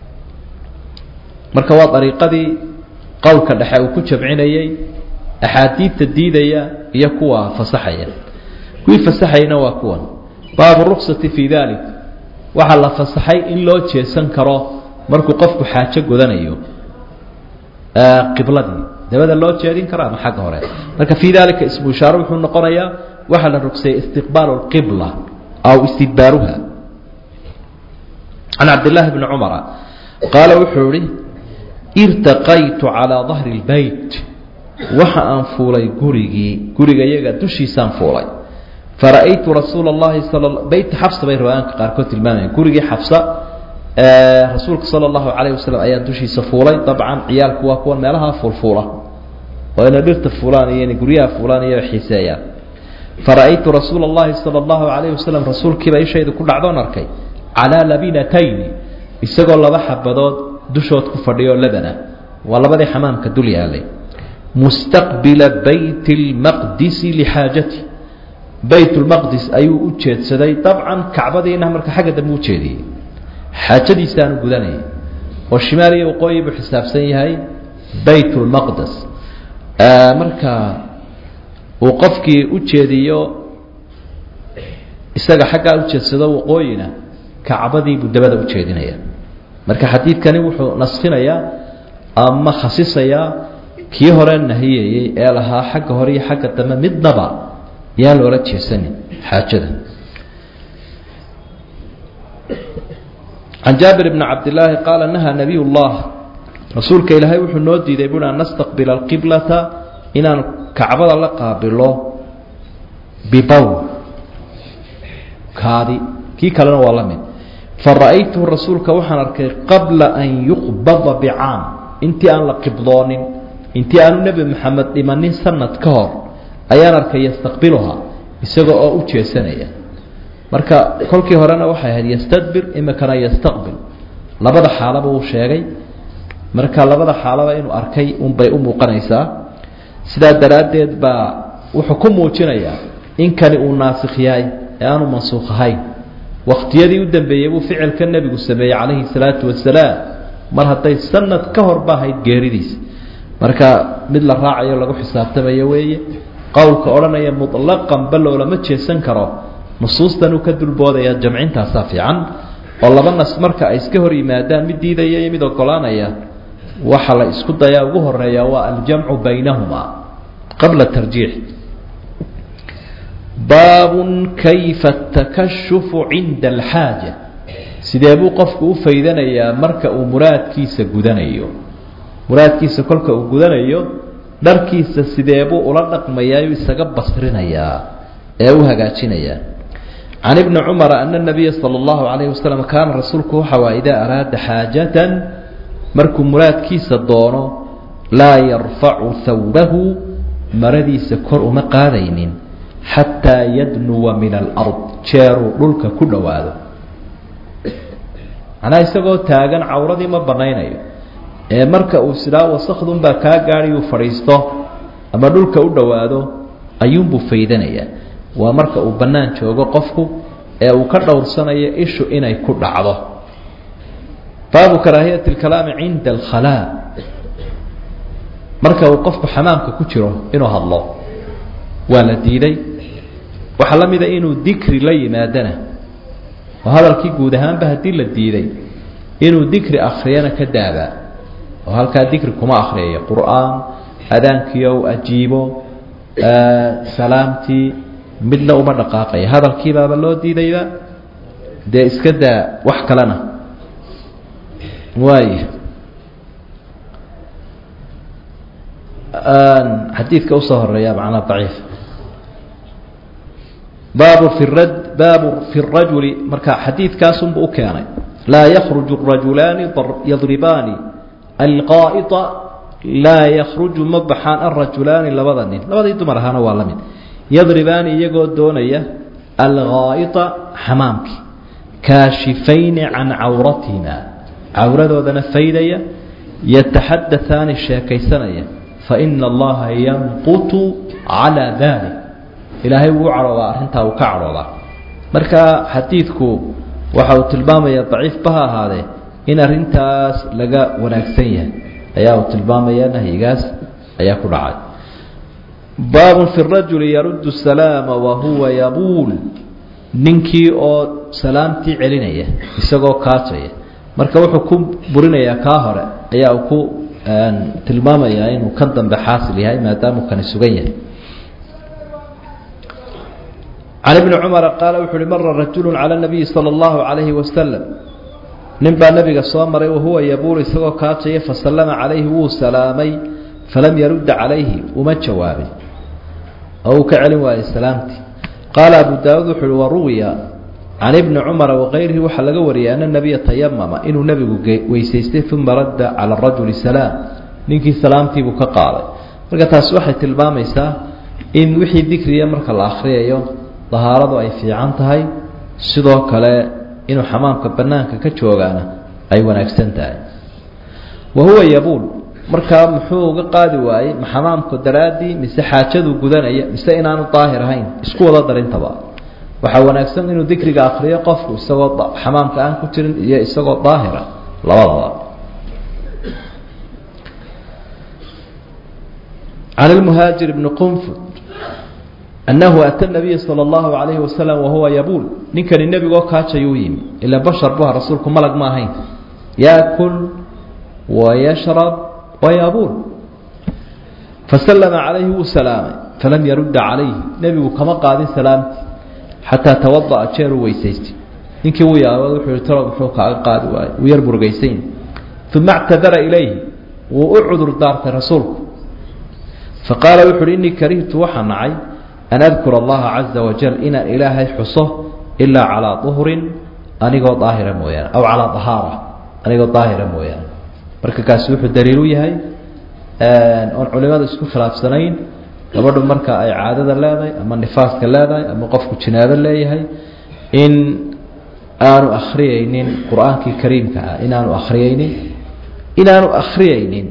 marka waa dariiqadii qowlka dhexe uu ku jamcinayey axaadiidta diidaya iyo kuwa fasaxaya kuwii fasaxayna waa kuwan baabu ruksati fii dalik waxaa la fasaxay in loo jeesan karo markuu qofku xaajo godanayo qibladii dabada loo jeedin karo ama xagga hore marka fii dalika ismu ishaare wuxuu noqonayaa waxaa la rugsayay istiqbaalu lqibla aw istidbaaruha can cabdillaahi bni cumara qaala wuxuu ihi irtaqaytu calaa dahri lbeyt waxa aan fuulay gurigii guriga yaga dushiisaan fuulay fara'aytu rasuula اllahi sal beyt xabsa bay riwaayaanka qaarkood tilmaamayaan gurigii xabsa rasuulka sala allahu calayh wasalam ayaan dushiisa fuulay dabcan ciyaalku waa kuwan meelaha fuulfuula oo inay dhirta fuulaan iyo inay guryaha fuulaan iyo xiiseeyaan fara'aytu rasuula اllahi sala allahu calayh wasalam rasuulkiiba ishaydu ku dhacdoon arkay calaa labinatayni isagoo laba xabadood dushood ku fadhiyo labana waa labadii xamaamka dul yaalay mustaqbila bayt اlmaqdisi lixaajati bayt lmaqdis ayuu u jeedsaday dabcan kacbadiina marka xagga dambe u jeediyey xaajadiisaanu gudanayay oo shimaal iyo waqooyi buu xisaabsan yahay bayt lmaqdes marka uu qofkii u jeediyo isaga xaggaa u jeedsado waqooyina kacbadii buu dabada u jeedinaya marka xadiidkani wuxuu nasfinayaa ama khasisayaa kii hore nahiyayey ee lahaa xagga hore iyo xagga dambe midnaba yaa loola jeesanin xaajada can jaabir bni cabdillaahi qaala nahaa nabiy llah rasuulka ilaahay wuxuu noo diiday bui an nastaqbila alqiblata inaan kacbada la qaabilo bibawl kaadi kii kalena waa la mid fara'aytuhu rasuulka waxaan arkay qabla an yuqbada bicaam intii aan la qibloonin intii aanu nebi maxamed dhimanin sanad ka hor ayaan arkay yastaqbiluhaa isaga oo u jeesanaya marka kolkii horena waxay ahayd yastadbir imikana yastaqbil labada xaalaba uu sheegay marka labada xaalaba inuu arkay unbay u muuqanaysaa sidaa daraaddeed baa wuxuu ku muujinayaa in kani uu naasikh yahay ee aanu mansuukh ahayn wakhtiyadii u dambeeyey buu ficilka nebigu sameeyey calayhi salaatu wasalaam mar hadday sanad ka hor ba ahayd geeridiisa marka mid la raacayo lagu xisaabtamayo weeye qowlka odhanaya muطlaqan ba loolama jeesan karo nusuustan uu ka dulboodaya jamcintaasaa fiican oo laba nas marka ay iska hor yimaadaan mid diidaya iyo mid ogolaanaya waxa la isku dayaa ugu horeeya waa aljamcu baynahuma qabla tarjiix baabun kayfa takashufu cinda alxaaja sidee buu qofku u faydanayaa marka uu muraadkiisa gudanayo muraadkiisa kolka uu gudanayo dharkiisa sidee buu ula dhaqmayaayu isaga basrinayaa ee u hagaajinayaa can ibni cumara ana nabiya sala allahu calayhi wasalam kaana rasuulku waxa waa idaa araada xaajatan markuu muraadkiisa doono laa yarfacu hawbahu maradiisa kor uma qaadaynin xataa yadnuwa min alard jeeruu dhulka ku dhowaado macnaha isagoo taagan cawradii ma banaynayo ee marka uu sidaa wasakdunbaa kaa gaadhi uu fadhiisto ama dhulka u dhowaado ayuunbuu faydanayaa waa marka uu bannaan joogo qofku ee uu ka dhowrsanayo ishu inay ku dhacdo baabu karaahiyati اlkalaami cinda alkhalaa marka uu qofku xamaamka ku jiro inuu hadlo waa la diiday waxaa la mida inuu dikri la yimaadana oo hadalkii guud ahaanba haddii la diiday inuu dikri akriyana ka daabaa oo halkaa dikri kuma akriyayo qur'aan adaankiio u ajiibo salaamtii midna uma dhaqaaqaya hadalkiibaaba loo diidayba dee iska daa wax kalena waay xadiidka usoo horeeya macnaa daciif baabu fi rad baabu fi rajuli marka xadiidkaasunbu u keenay laa yakruju rajulaani yadribaani alqaa'ia laa yakruju ma baxaan alrajulaani labada nin labadii dumar ahaana waa la mid yadribaani iyagoo doonaya alghaa'ita xamaamkii kaashifayni can cawratihima cawradoodana faydaya yataxadataani sheekaysanaya faina allaha yanqutu calaa dalik ilaahay wuu cadhoodaa arrintaa uu ka cadhoodaa marka xadiidku waxa uu tilmaamaya daciifba ha ahaadee in arrintaas laga wanaagsan yahay ayaa uu tilmaamaya nahyigaas ayaa ku dhacay baabun fi rajuli yaruddu salaama wahuwa yabuul ninkii oo salaamtii celinaya isagoo kaajaya marka wuxuu ku burinayaa kaa hore ayaa uu ku tilmaamayaa inuu kan dambe xaasil yahay maadaamuu kani sugan yahay can ibni cumara qaala wuxu uhi mara rajulu cala nabiyi sala allahu calayhi wasalam nin baa nabiga soo maray wahuwa yabuulu isagoo kaajaya fasallama calayhi wuu salaamay falam yarudda calayhi uma jawaabin oo uu ka celin waayey salaamtii qaala abu daawuud wuxu uhi waruwiya can ibni cumara wakayrihi waxaa laga wariyay ana nabiya tayamama inuu nebigu weysaystay uma radda cala rajuli salaam ninkii salaamtiibuu ka qaaday marka taasi waxay tilmaamaysaa in wixii dikriya marka la akhriyayo dahaaradu ay fiican tahay sidoo kale inuu xamaamka banaanka ka joogaana ay wanaagsan tahay wa huwa yabuul markaa muxuu uga qaadi waayey ma xamaamku daraaddii mise xaajaduu gudanaya mise inaanu daahir ahayn isku wada darintaba waxaa wanaagsan inuu dikriga akriyo qofku isagoo xamaamka aan ku jirin iyo isagoo daahira labadaba can lmuhaajir bni qunfud annahu ata nabiya sala allahu calayhi wasalam wahuwa yabuul ninkani nebigoo kaajayuu yimi ilaa bashar buha rasuulku malag ma ahayn yaakul wayashrab wayabuul fasallama calayhi wuu salaamay falam yarudda calayhi nebigu kama qaadin salaamtii xataa tawada'a jeeruu weysaystay ninkii wuu yaabad wuxuu yihi talo muxuu kaaga qaadi waayo wuu yar murugaysayn uma actadara ilayhi wuu u cudur daartay rasuulku faqaala wuxu uhi innii karihtu waxaa nacay an adkura allaha caza wajal inaan ilaahay xuso ilaa calaa duhrin anigoo daahira mooyaane aw calaa dahaara anigoo daahira mooyaane marka kaasi wuxuu daliil u yahay oon culimada isku khilaafsanayn gabadhu marka ay caadada leedahay ama nifaaska leedahay ama qofku jinaabo leeyahay in aanu akhriyaynin qur-aankii kariimka ah inaanu akhriyaynin inaanu akhriyaynin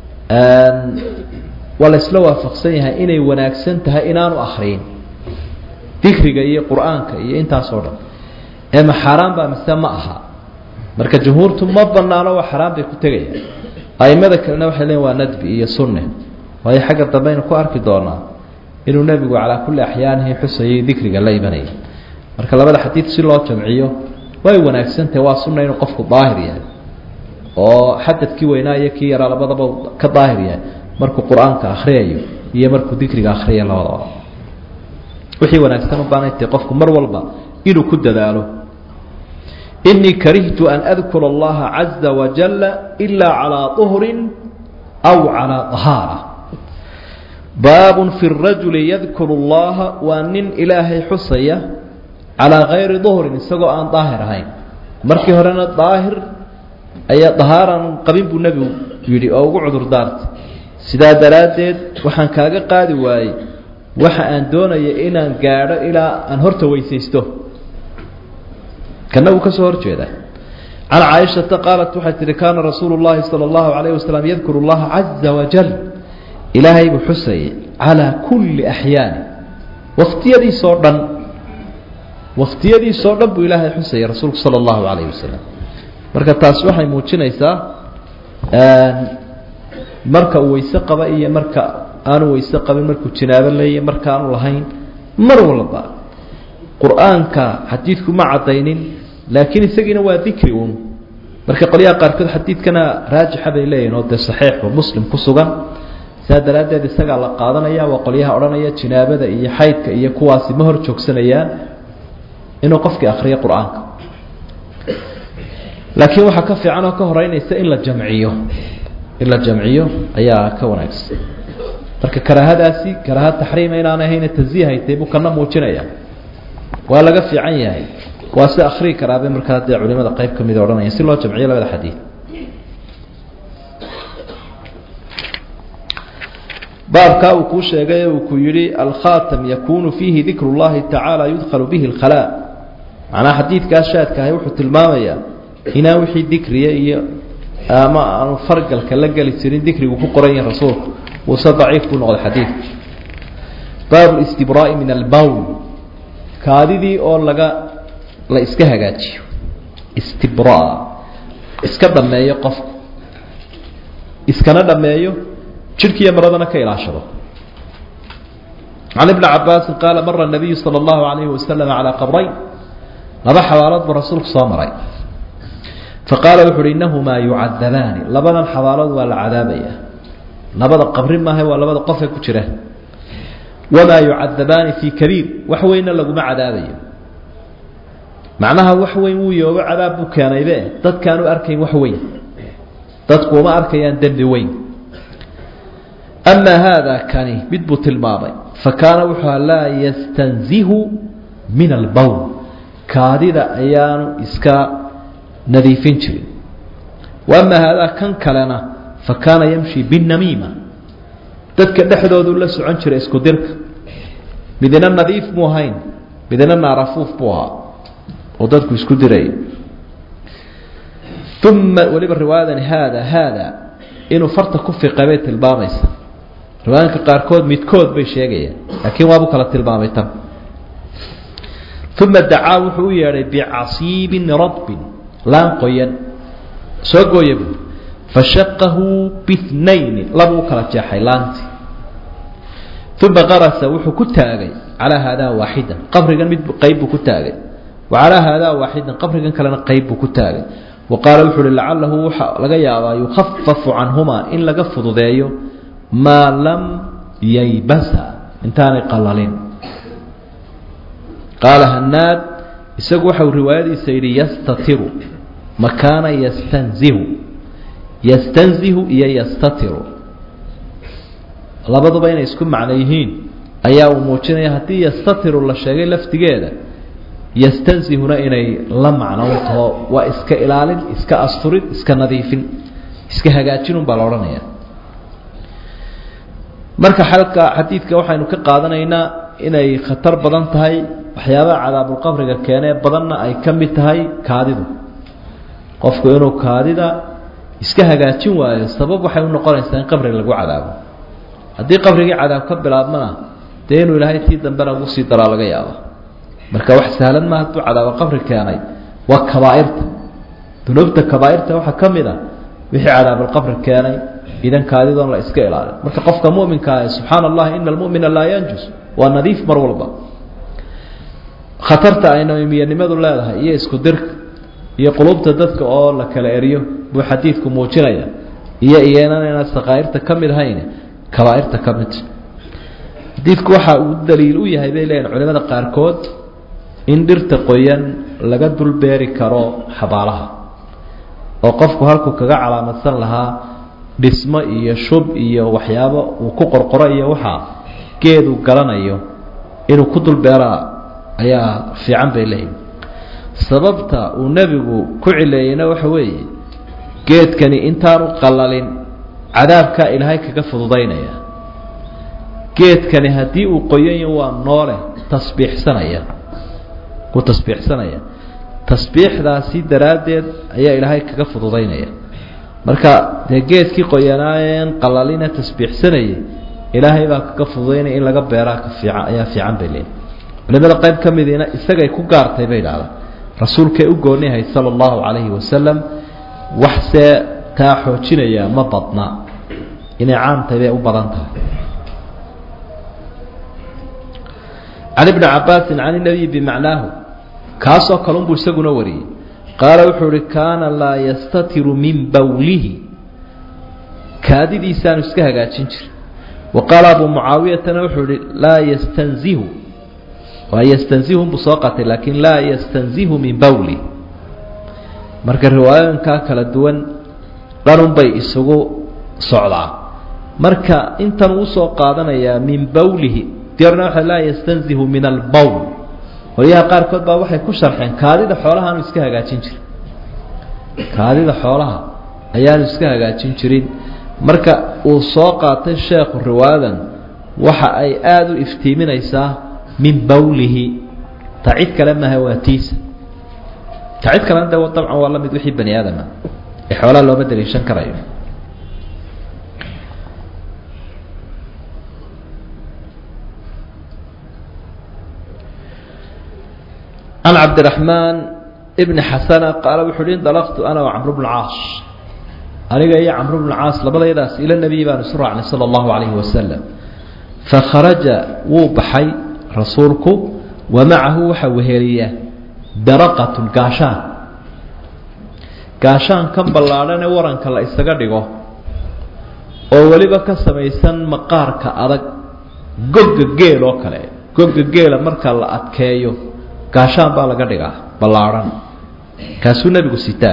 waa la isla waafaqsan yahay inay wanaagsan tahay inaanu akriyin dikriga iyo qur-aanka iyo intaasoo dhan ee ma xaaraan baa mise ma aha marka jumhuurtu ma banaano waa xaraan bay ku tegayaan aimada kalena waxay leeyiin waa nadbi iyo sunne waayo xagga dambe aynu ku arki doonaa inuu nebigu calaa kulli axyaanihi xusayay dikriga la imanayay marka labada xadiid si loo jamciyo way wanaagsantahay waa sunna inuu qofku daahir yahay oo xadadkii weynaa iyo kii yaraa labadaba ka daahir yahay markuu qur-aanka akhriyayo iyo markuu dikriga akhriya labadaba wixii wanaagsan u baanay tahay qofku mar walba inuu ku dadaalo inii karihtu an adkura allaha caza wajala ilaa calaa uhrin aw calaa ahaara baabun fi rajuli yadkuru allaha waa nin ilaahay xusaya calaa kayri duhrin isagoo aan daahir ahayn markii horena daahir ayaa dahaaran qabin buu nebigu yidhi oo ugu cudur daartay sidaa daraaddeed waxaan kaaga qaadi waayey waxa aan doonaya inaan gaadho ilaa aan horta weysaysto kana wuu ka soo hor jeeda can caaishata qaalat waxay tihi kaana rasuulu llahi sala allahu calayh wasalam yadkuru llaha caza wajal ilaahay buu xusayay calaa kulli axyaani wakhtiyadiisoo dhan wakhtiyadiisoo dhan buu ilaahay xusayay rasuulku sala allahu calayh wasalam marka taas waxay muujinaysaa marka uu weyse qaba iyo marka aanu weyse qabin markuu jinaabo leeya marka aanu lahayn mar walba qur-aanka xadiidku ma caddaynin laakiin isagiina waa dikri uun marka qolyaha qaarkood xadiidkana raajixa bay leeyihin oo dee saxiixu muslim ku sugan sidaa daraaddeed isagaa la qaadanaya waa qolyaha odhanaya jinaabada iyo xaydka iyo kuwaasi ma hor joogsanayaan inuu qofkii akriyo qur-aanka laakiin waxaa ka fiican oo ka horeynaysa in la jamciyo in la jamciyo ayaa ka wanaagsan marka karaahadaasi karaaha taxriima inaan ahayna tansiihaytay buu kana muujinaya waa laga fiican yahay waa si akrii karaabay markaa dee culimada qayb ka mida odhanaya si loo jamciyo labada xadiid baabkaa uu kuu sheegay uu ku yihi alkhatam yakunu fiihi dikru llahi tacaala yudkhalu bihi اlkhalaa macnaha xadiidkaas shaadkahay wuxuu tilmaamayaa inaan wixii dikriya iyo ama aanu fargalka la geli jirin dikrigu ku qoran yahin rasuulku uuse daciif buu noqday xadiidku baabu listibraa'i min albowl kaadidii oo laga la iska hagaajiyo istibraa iska dhameeyo qofku iskana dhameeyo jidhkiiyo maradana ka ilaashado can ibni cabaasin qaala mara nabiyu sala allahu alayhi wasalam calaa qabrayn laba xabaalood buu rasuulku soo maray faqaala wuxu uhi innahumaa yucadabaani labadan xabaalood waa la cadaabaya labada qabri maaha waa labada qofe ku jira wamaa yucadabaani fii kabiir wax weynna laguma cadaabayo macnaha wax weyn wuu yoogo cadaab buu keenaybe dadkaanu arkayn wax weyn dadku uma arkayaan dembi weyn amaa haada kani mid buu tilmaamay fa kaana wuxuu laa yastanzihu min albowl kaadida ayaanu iska nadiifin jirin wa amaa haadaa kan kalena fa kaana yamshi binnamiima dadka dhexdoodu la socon jiray isku dirka midina nadiif muu ahayn midina naarafuuf buu ahaa oo dadku isku diray uma weliba riwaayadani haada haada inuu farta ku fiqay bay tilmaamaysa riwaayanka qaarkood midkood bay sheegayaan laakiin waabuu kala tilmaamay tan uma dacaa wuxuu u yeedhay bicasiibin radbin laan qoyan soo gooya buu fashaqahu bihnayni labuu kala jeexay laantii uma qarasa wuxuu ku taagay calaa haadaa waaxidan qabrigan mid qayb buu ku taagay wa calaa haadaa waaxidan qabrigan kalena qayb buu ku taagay wa qaala wuxuu uhi lacalahu waxa laga yaabaa yukhafafu canhumaa in laga fududeeyo maa lam yaybasa intaanay qalalin qaala hanaad isagu waxau riwaayadiisa yidhi yastatiru makaana yastanzihu yastanzihu iyo yastatiru labaduba inay isku macno yihiin ayaa uu muujinaya haddii yastatiru la sheegay laftigeeda yastanzihuna inay la macno u taho waa iska ilaalin iska asturin iska nadiifin iska hagaajinun baa la odhanaya marka xalka xadiidka waxaynu ka qaadanaynaa inay khatar badan tahay waxyaabaha cadaabulqabriga keenee badanna ay ka mid tahay kaadidu qofku inuu kaadida iska hagaajin waayo sabab waxay u noqonaysaa in qabriga lagu cadaabo haddii qabrigii cadaab ka bilaabmana dee inuu ilaahay tii dambena ugu sii daraa laga yaaba marka wax sahlan ma hadduu cadaabo qabri keenay waa kabaa'irta dunuubta kabaa'irta waxaa ka mid a wixii cadaabulqabri keenay idan kaadidoon la iska ilaalin marka qofka muminkaa subxaana allahi ina almumina laa yanjus waa nadiif mar walba khatarta ay namiyanimadu leedahay iyo isku dirka iyo qulubta dadka oo la kala eriyo buu xadiidku muujinaya iyo iyanan inaan sakaa'irta ka mid ahayn kabaa'irta ka mid xadiidku waxa uu daliil u yahay bay leeyihin culimada qaarkood in dhirta qoyan laga dul beeri karo xabaalaha oo qofku halkuu kaga calaamadsan lahaa dhismo iyo shub iyo waxyaabo uu ku qorqoro iyo waxaa geedu galanayo inuu ku dul beeraa ayaa fiican bay leeyihin sababta uu nebigu ku cileeyeyna waxa weeye geedkani intaanu qalalin cadaabkaa ilaahay kaga fududaynaya geedkani haddii uu qoyanya waa noole tasbiixsanaya wuu tasbiixsanaya tasbiixdaasi daraaddeed ayaa ilaahay kaga fududaynaya marka dee geedkii qoyanaayeen qalalina tasbiixsanayay ilaahay baa kaga fududaynaya in laga beeraa ka fiican ayaa fiican bay leeyihin culimada qayb ka midiina isagay ku gaartay bay idhahdaan rasuulkay u gooniyahay sala allahu calayhi wasalam waxsee taa xoojinaya ma badna inay caamtahay bay u badan tahay can ibni cabaasin can inabiyi bimacnaahu kaasoo kalunbuu isaguna wariyey qaala wuxuu ihi kaana laa yastatiru min bawlihi kaadidiisaanu iska hagaajin jirin wa qaala abuu mucaawiyatana wuxuu ihi laa yastanzihu waa yastanzihu buu soo qatay laakiin laa yastanzihu min bawli marka riwaayooyinkaa kala duwan dhanun bay isugu socdaa marka intan uu soo qaadanayaa min bawlihi diarna waxa laa yastanzihu min albowl qolyaha qaarkood baa waxay ku sharxeen kaadida xoolaha aanu iska hagaajin jirin kaadida xoolaha ayaanu iska hagaajin jirin marka uu soo qaatay sheekhu riwaayadan waxa ay aada u iftiiminaysaa min bawlihi ta cid kale maaha waa tiisa ta cid kalena de dabcan waa la mid wixii bani aadama ee xoolaha looma daliishan karayo can cabdiraxmaan ibni xasana qaala wuxuu uhi indalaqtu ana wa camru bnu caas aniga iyo camru bnu caas labadaydaas ila nebiyi baanu isu raacnay sala allahu calayhi wasalam fakharaja wuu baxay rasuulku wa macahu waxaa weheliya daraqatun gaashaan gaashaan kan ballaadhan ee waranka la isaga dhigo oo weliba ka samaysan maqaarka adag gogga geel oo kale gogga geela marka la adkeeyo gaashaan baa laga dhigaa ballaadhan kaasuu nebigu sitaa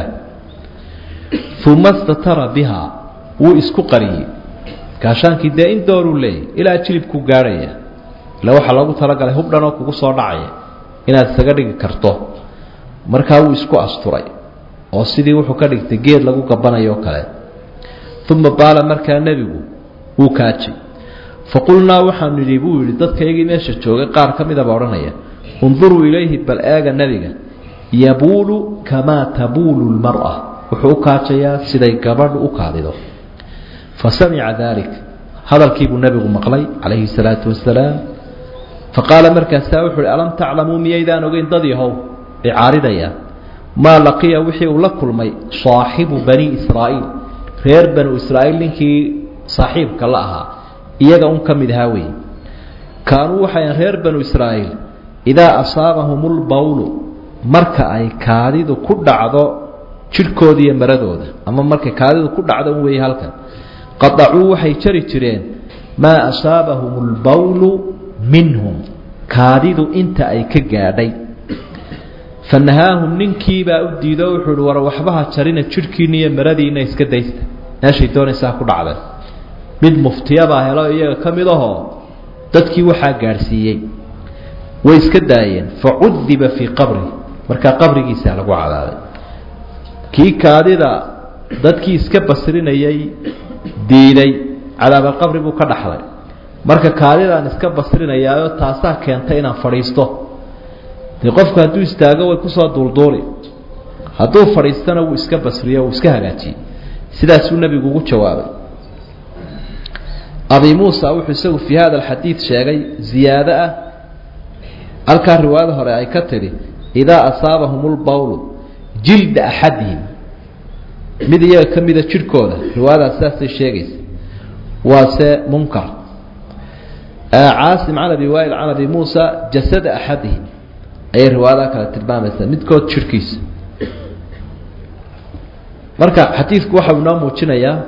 uma statara bihaa wuu isku qariyey gaashaankii dee in dooruu leeyay ilaa jilibkuu gaadhaya ila waxaa loogu talagalay hubdhanoo kugu soo dhacaya inaad isaga dhigi karto markaa wuu isku asturay oo sidii wuxuu ka dhigtay geed lagu gabanayo oo kale uma baala markaa nebigu wuu kaajay faqulnaa waxaanu nidhi buu yidhi dadkaygii meesha joogay qaar ka midaba odhanaya unduruu ilayhi bal eega nebiga yabuulu kamaa tabuulu lmar'a wuxuu u kaajayaa siday gabadhu u kaadido fa samica dalik hadalkiibuu nebigu maqlay calayhi salaatu wasalaam faqaala markaasaa wuxuu uhi alam taclamuu miyaydaan ogeyn dad yahow ay caaridayaan maa laqiya wixii uu la kulmay saaxibu bani israa'iil reer banu israa'iil ninkii saaxiibka la ahaa iyaga un ka mid ahaa weeye kaanuu waxayan reer banu israa'iil idaa asaabahum lbawlu marka ay kaadidu ku dhacdo jidhkooda iyo maradooda ama markay kaadidu ku dhacdo un weeye halkan qadacuu waxay jari jireen maa asaabahum lbawlu minhum kaadidu inta ay ka gaadhay fa nahaahum ninkiibaa u diido wuxuu uhi war waxbaha jarina jidhkiina iyo maradiina iska daysta meeshay doonaysaa ku dhacdeen mid muftiyabaa helo iyaga ka mid ahoo dadkii waxaa gaadhsiiyey way iska daayeen fa cudiba fii qabri markaa qabrigiisaa lagu cadaaday kii kaadida dadkii iska basrinayay diiday cadaabalqabri buu ka dhaxlay marka kaadidaan iska basrinayaayo taasaa keentay inaan fadhiisto dee qofku hadduu istaago way kusoo duulduuli hadduu fadhiistana wuu iska basriyo wuu iska hagaajiyey sidaasuu nebigu ugu jawaabay abi muusa wuxuu isagu fii hada alxadiid sheegay ziyaado ah halkaa riwaayada hore ay ka tidhi idaa asaabahum lbawlu jilda axadihim mid iyaga ka mida jidhkooda riwaayadaas sidaasay sheegaysa waase munkar caasim can abi waa'il can abi muusa jasada axadihim ayay riwaayadaha kale tilmaamaysaa midkood jidhkiisa marka xadiidku waxa uu inoo muujinayaa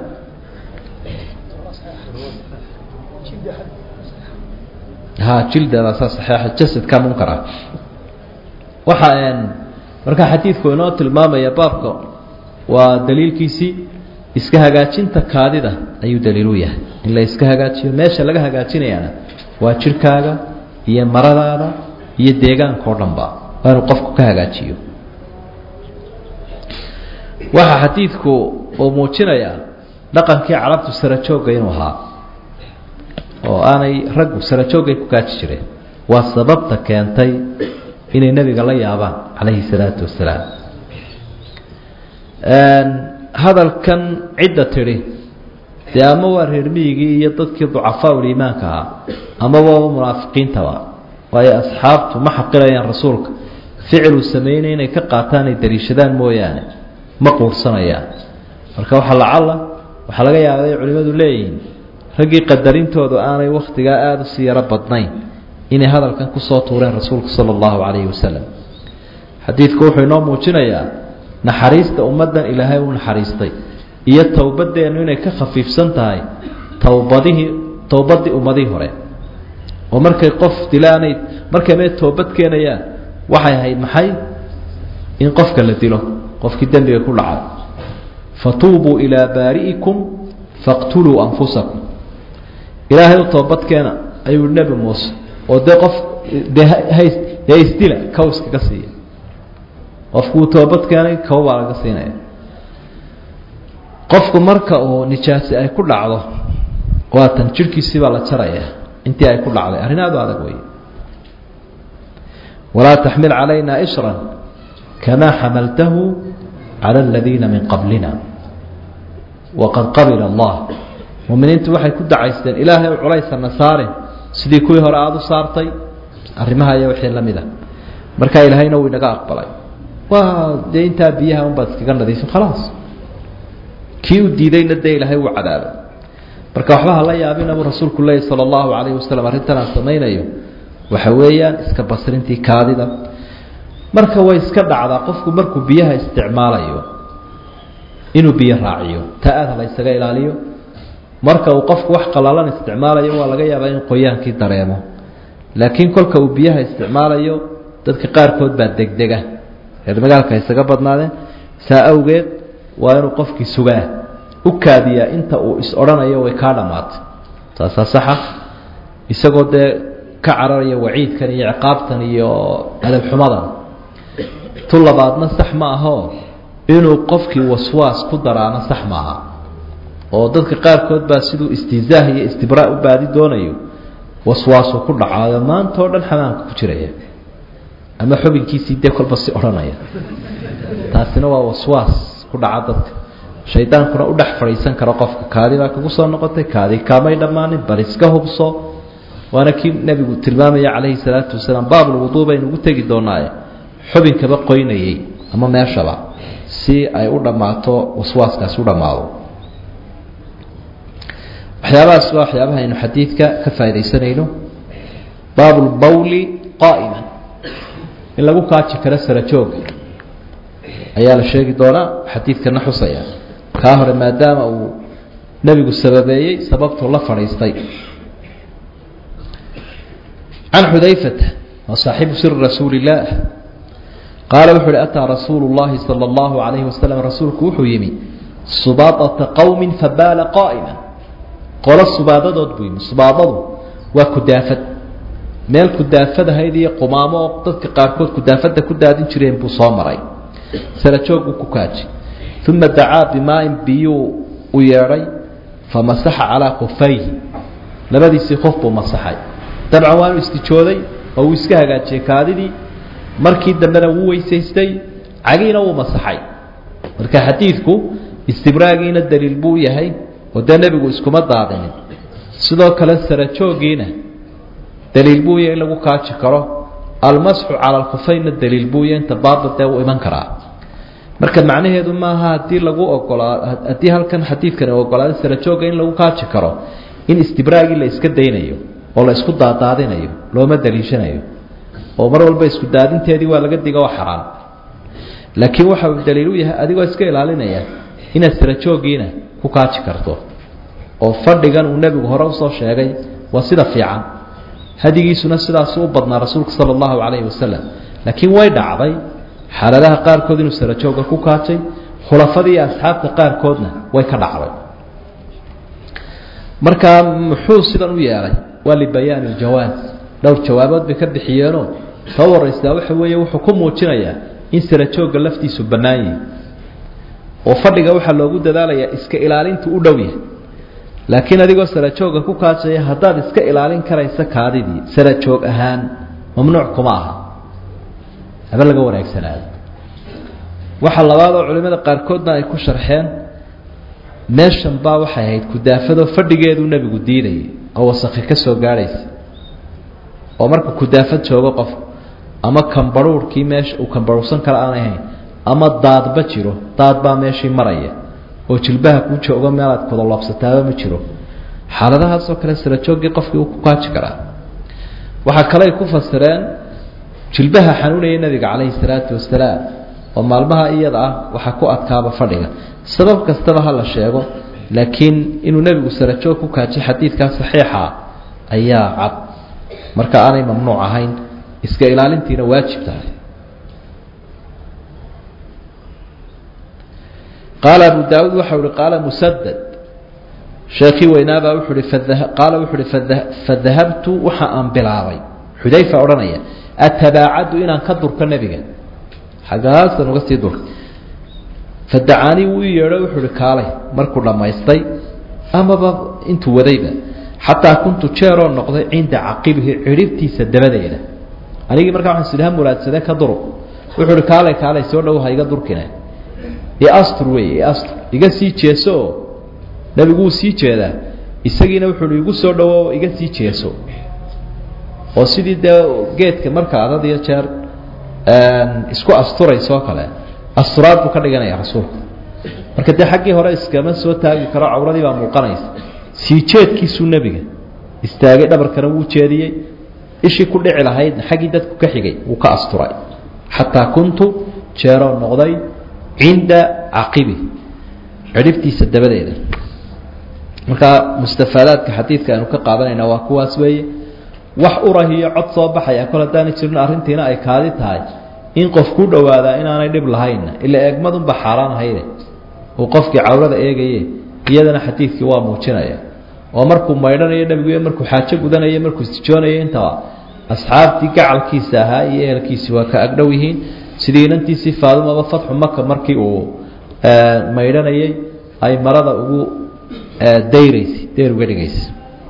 ha jildadaasaa saxeixa jasadka munkar ah waxa marka xadiidku inoo tilmaamaya baabka waa daliilkiisii iska hagaajinta kaadida ayuu daliilu yahay in la iska hagaajiyo meesha laga hagaajinayaana waa jirhkaaga iyo maradaada iyo deegaanka o dhan ba waa inuu qofku ka hagaajiyo waxaa xadiidku uu muujinayaa dhaqankii carabtu sarajoogga inuu ahaa oo aanay raggu sarajoogay ku kaaji jireen waa sababta keentay inay nebiga la yaabaan calayhi salaatu wasalaam hadalkan cidda tidhi dee ama waa reer miyigii iyo dadkii ducafaa uliimaanka ahaa amaba munaafiqiintaba waayo asxaabtu ma xaqirayaan rasuulka ficiluu sameynay inay ka qaataan ay daliishadaan mooyaane ma quursanayaan marka waxaa lacalla waxaa laga yaaba ay culimmadu leeyihiin raggii qadarintoodu aanay wakhtigaa aada usii yaro badnayn inay hadalkan kusoo tuureen rasuulka sala allahu calayhi wasalam xadiidku wuxuu inoo muujinayaa naxariista ummaddan ilaahay u naxariistay iyo towbadeennu inay ka khafiifsan tahay towbadihii towbaddii ummadihii hore oo markay qof dilaanay markay mee toobad keenayaan waxay ahayd maxay in qofka la dilo qofkii dembiga ku dhacay fatuubuu ilaa baari'ikum faqtuluu anfusakum ilaahay u toobadkeena ayuu nebi muuse oo dee qof dee hays dee isdila kow iskaga siiya qofkuu toobad keenay kow baa laga siinaya qofku marka uu nijaasi ay ku dhacdo waatan jirhkiisii baa la jaraya intii ay ku dhacday arrin aad u adag wey walaa taxmil calayna ishran kamaa xamaltahu cala aladiina min qablina waqad qabila allah muminiintu waxay ku dacaysteen ilaahay u culaysana saarin sidii kuwii hore aada u saartay arrimaha iyo wixii la mid a markaa ilaahayna wuu inaga aqbalay waa dee intaa biyaha unbaad iskaga nadiifin khalaas kii u diidayna dee ilaahay wuu cadaabay marka waxba hala yaabina buu rasuulku leeyay sala allahu calayhi wasalam arrintan aan samaynayo waxa weeyaan iska basrintii kaadida marka way iska dhacdaa qofku markuu biyaha isticmaalayo inuu biyo raaciyo ta aada la ysaga ilaaliyo marka uu qofku wax qalalan isticmaalayo waa laga yaabaa in qoyaankii dareemo laakiin kolka uu biyaha isticmaalayo dadka qaarkood baa degdega reer magaalka isaga badnaadeen saa awgeed waa inuu qofkii sugaa u kaadiyaa inta uu is odhanayo way kaa dhammaatay taasaa saxa isagoo dee ka cararaya waciidkan iyo ciqaabtan iyo adabxumadan tu labaadna sax ma ahoo inuu qofkii waswaas ku daraana sax maaha oo dadka qaarkood baa siduu istihzaah iyo istibraa u baadi doonayo waswaasuu ku dhacaayo maanta oo dhan xamaamka ku jiraya ama xubinkiisii dee kolba si odhanaya taasina waa waswaas ku dhaca dadka shaydaankuna u dhex fadhiisan karo qofka kaadi baa kagu soo noqotay kaadi kaamay dhammaanin bal iska hubso waana kii nebigu tilmaamaya calayhi salaatu wasalaam baabulwuduu baynu ugu tegi doonaaye xubinkaba qoynayey ama meeshaba si ay u dhammaato waswaaskaasi u dhammaado waxyaabahaas waa waxyaabaha aynu xadiidka ka faaidaysanayno baabulbawli qaa'iman in lagu kaaji karo sarajooga ayaa la sheegi doonaa xadiidkana xusaya kaa hore maadaama uu nebigu sababeeyey sababtuu la fadhiistay can xudayfata waa saaxibu siri rasuuli illaah qaala wuxu uhi ataa rasuulu llahi sala allahu calayhi wasalam rasuulku wuxuu yimi subaadata qowmin fabaala qaa'ima qolo subaadadood buu yimi subaadadu waa kudaafad meel kudaafadahayd iyo qumaamo oo dadka qaarkood kudaafada ku daadin jireen buu soo maray sarajooguu ku kaaji uma dacaa bimaain biyuu u yeedhay famasaxa calaa kufayhi labadiisii qof buu masaxay dabcan waanu istijooday oo uu iska hagaajiyey kaadidii markii dambena wuu weysaystay cagiina wuu masaxay marka xadiidku istibraagiina daliil buu yahay oo dee nebigu iskuma daadinin sidoo kale sarajoogiina daliil buu yahay in lagu kaaji karo almasxu cala alkufaynna daliil buu yahay inta baadil dee wuu iman karaa marka macnaheedu maaha haddii lagu ogolaa haddii halkan xadiidkani ogolaaday sarajooga in lagu kaaji karo in istibraagii la iska daynayo oo la isku daadaadinayo looma daliishanayo oo mar walba isku daadinteedii waa laga diga oo xaraan laakiin waxa uu daliil u yahay adigoo iska ilaalinaya inaad sarajoogiina ku kaaji karto oo fadhigan uu nebigu hore usoo sheegay waa sida fiican hadigiisuna sidaasu u badnaa rasuulka sala allahu calayhi wasalam laakiin way dhacday xaaladaha qaarkood inuu sarajooga ku kaajay khulafadii iyo asxaabta qaarkoodna way ka dhacday markaa muxuu sidan u yeelay waa libayaani iljawaaz dhowr jawaabood bay ka bixiyeenoo soo waraysaa waxa weeye wuxuu ku muujinayaa in sarajooga laftiisu bannaan yihi oo fadhiga waxaa loogu dadaalayaa iska ilaalintu u dhow yahay laakiin adigoo sarajooga ku kaajaya haddaad iska ilaalin karaysa kaadidii sarajoog ahaan mamnuuc kuma aha haba laga wanaagsanaado waxa labaad oo culimmada qaarkoodna ay ku sharxeen meeshan baa waxay ahayd kudaafadoo fadhigeeduu nebigu diidayay oo wasakhi ka soo gaadhaysa oo marka kudaafad joogo qof ama kambarhuurhkii meesha uu kambarhuursan kara aanay ahayn ama daadba jiro daad baa meeshii maraya oo jilbaha kuu joogo meelaad kudaloobsataaba ma jiro xaaladahaasoo kale sarajooggii qofkii uu ku kaaji karaa waxaa kaley ku fasireen jilbaha xanuunaya nebiga calayhi salaatu wasalaam oo maalmaha iyada ah waxaa ku adkaaba fadhiga sabab kastaba ha la sheego laakiin inuu nebigu sarajoog ku kaajiy xadiidkaa saxiixa ayaa cad marka aanay mamnuuc ahayn iska ilaalintiina waajib tahay qaala abu daawuud waxau ihi qaala musadad sheekii weynaabaa wuxuu hi qaala wuxuu uhi fadahabtu waxa aan bilaabay xudayfa odhanaya atabaacadu inaan ka durko nebiga xaggaasan uga sii durka fadacaanii wuu i yeedho wuxuu uhi kaalay markuu dhammaystay amaba intuu wadayba xataa kuntu jeeroo noqday cinda caqibihi cidhibtiisa dabadeeda anigii markaa waxaan sidha muraadsadee ka duru wuxuu uhi kaalay kaalay soo dhow ha iga durkine iastur wey iastur iga sii jeeso oo nebigu wuu sii jeedaa isagiina wuxuu igu soo dhowo iga sii jeeso oo sidii dee geedka marka adad iyo jeer isku asturaysoo kale asturaad buu ka dhiganaya rasuulku marka dee xaggii hore iskama soo taagi karo cawradii baa muuqanaysa sii jeedkiisuu nebiga istaagay dhabarkana wuu jeediyey ishii ku dhici lahaydna xaggii dadku ka xigay wuu ka asturay xataa kuntu jeeroo noqday cinda caqibi cidhibtiisa dabadeeda markaa mustafaadaadka xadiidka aynu ka qaadanayna waa kuwaas weeye wax urahiyo cod soo baxaya kol haddaanay jirin arrintiina ay kaadi tahay in qof ku dhowaadaa inaanay dhib lahaynna ila eegmadunba xaaraan ahayde uu qofkii cawrada eegaye iyadana xadiidkii waa muujinaya oo markuu maydhanayo nebigu iyo markuu xaajo gudanayo markuu istijoonayo intaba asxaabtii gacalkiisa ahaa iyo ehelkiisii waa ka agdhow yihiin sidii inantiisii faadumaba fatxu maka markii uu maydhanayay ay marada ugu dayraysay dayr uga dhigaysay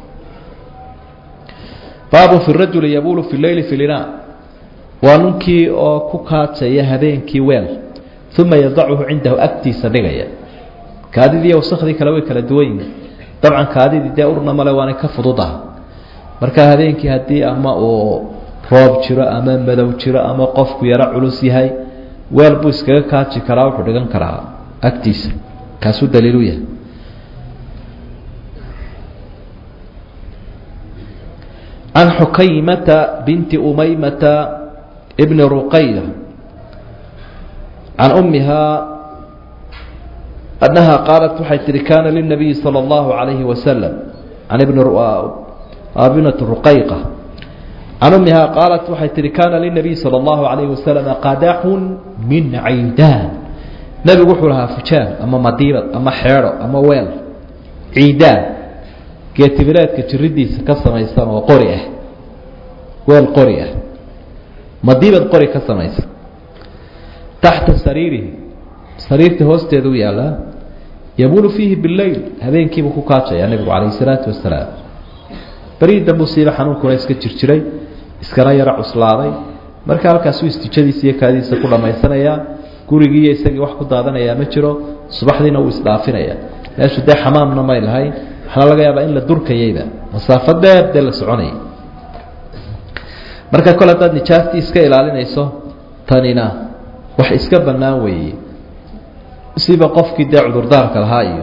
baabu fi rajuli yabulu fi leyli fi lina waa ninkii oo ku kaajaya habeenkii weel uma yadachu cindahu agtiisa dhigaya kaadidii wasakhdii kale way kala duwan yihin dabcan kaadidii dee urna male waanay ka fududaha marka habeenkii haddii ama uu roob jiro ama madow jiro ama qofku yaro culus yahay weel buu iskaga kaaji karaa wuxuu dhigan karaa agtiisa kaasuu daliilu yahay can xukaymata binti umaymata bni ruqaya can ummihaa annaha qaalat waxay tihi kaana lilnabiyi salى اllahu عalayhi wasalam can binati ruqayqa can ummihaa qaalat waxay tihi kaana lilnabiy salى اllahu عalayhi wasalam qadaxun min ciidaan nebigu wuxuu lahaa fujaan ama madiibad ama xeedho ama weel ciidaan geetimireedka jiridiisa ka samaysan oo qori ah weel qori ah madiibad qori ka samaysan taxta sariirihi sariirta hoosteeda u yaallaa yabulu fiihi bileyl habeenkiibuu ku kaajaya nebigu calayh isalaatu wasalaam berii dambu siiba xanuunkuna iska jirjiray iskana yaro cuslaaday marka halkaasuu istijadiisa iyo kaadiisa ku dhammaysanayaa gurigii iyo isagii wax ku daadanayaa ma jiro subaxdiina wuu isdhaafinaya meeshu dee xamaamna may lahayn waxaana laga yaabaa in la durkayayba masaafo dheer dee la soconayay marka kole haddaad nijaastii iska ilaalinayso tanina wax iska bannaan weeye siba qofkii dee cudurdaarka lahaa iyo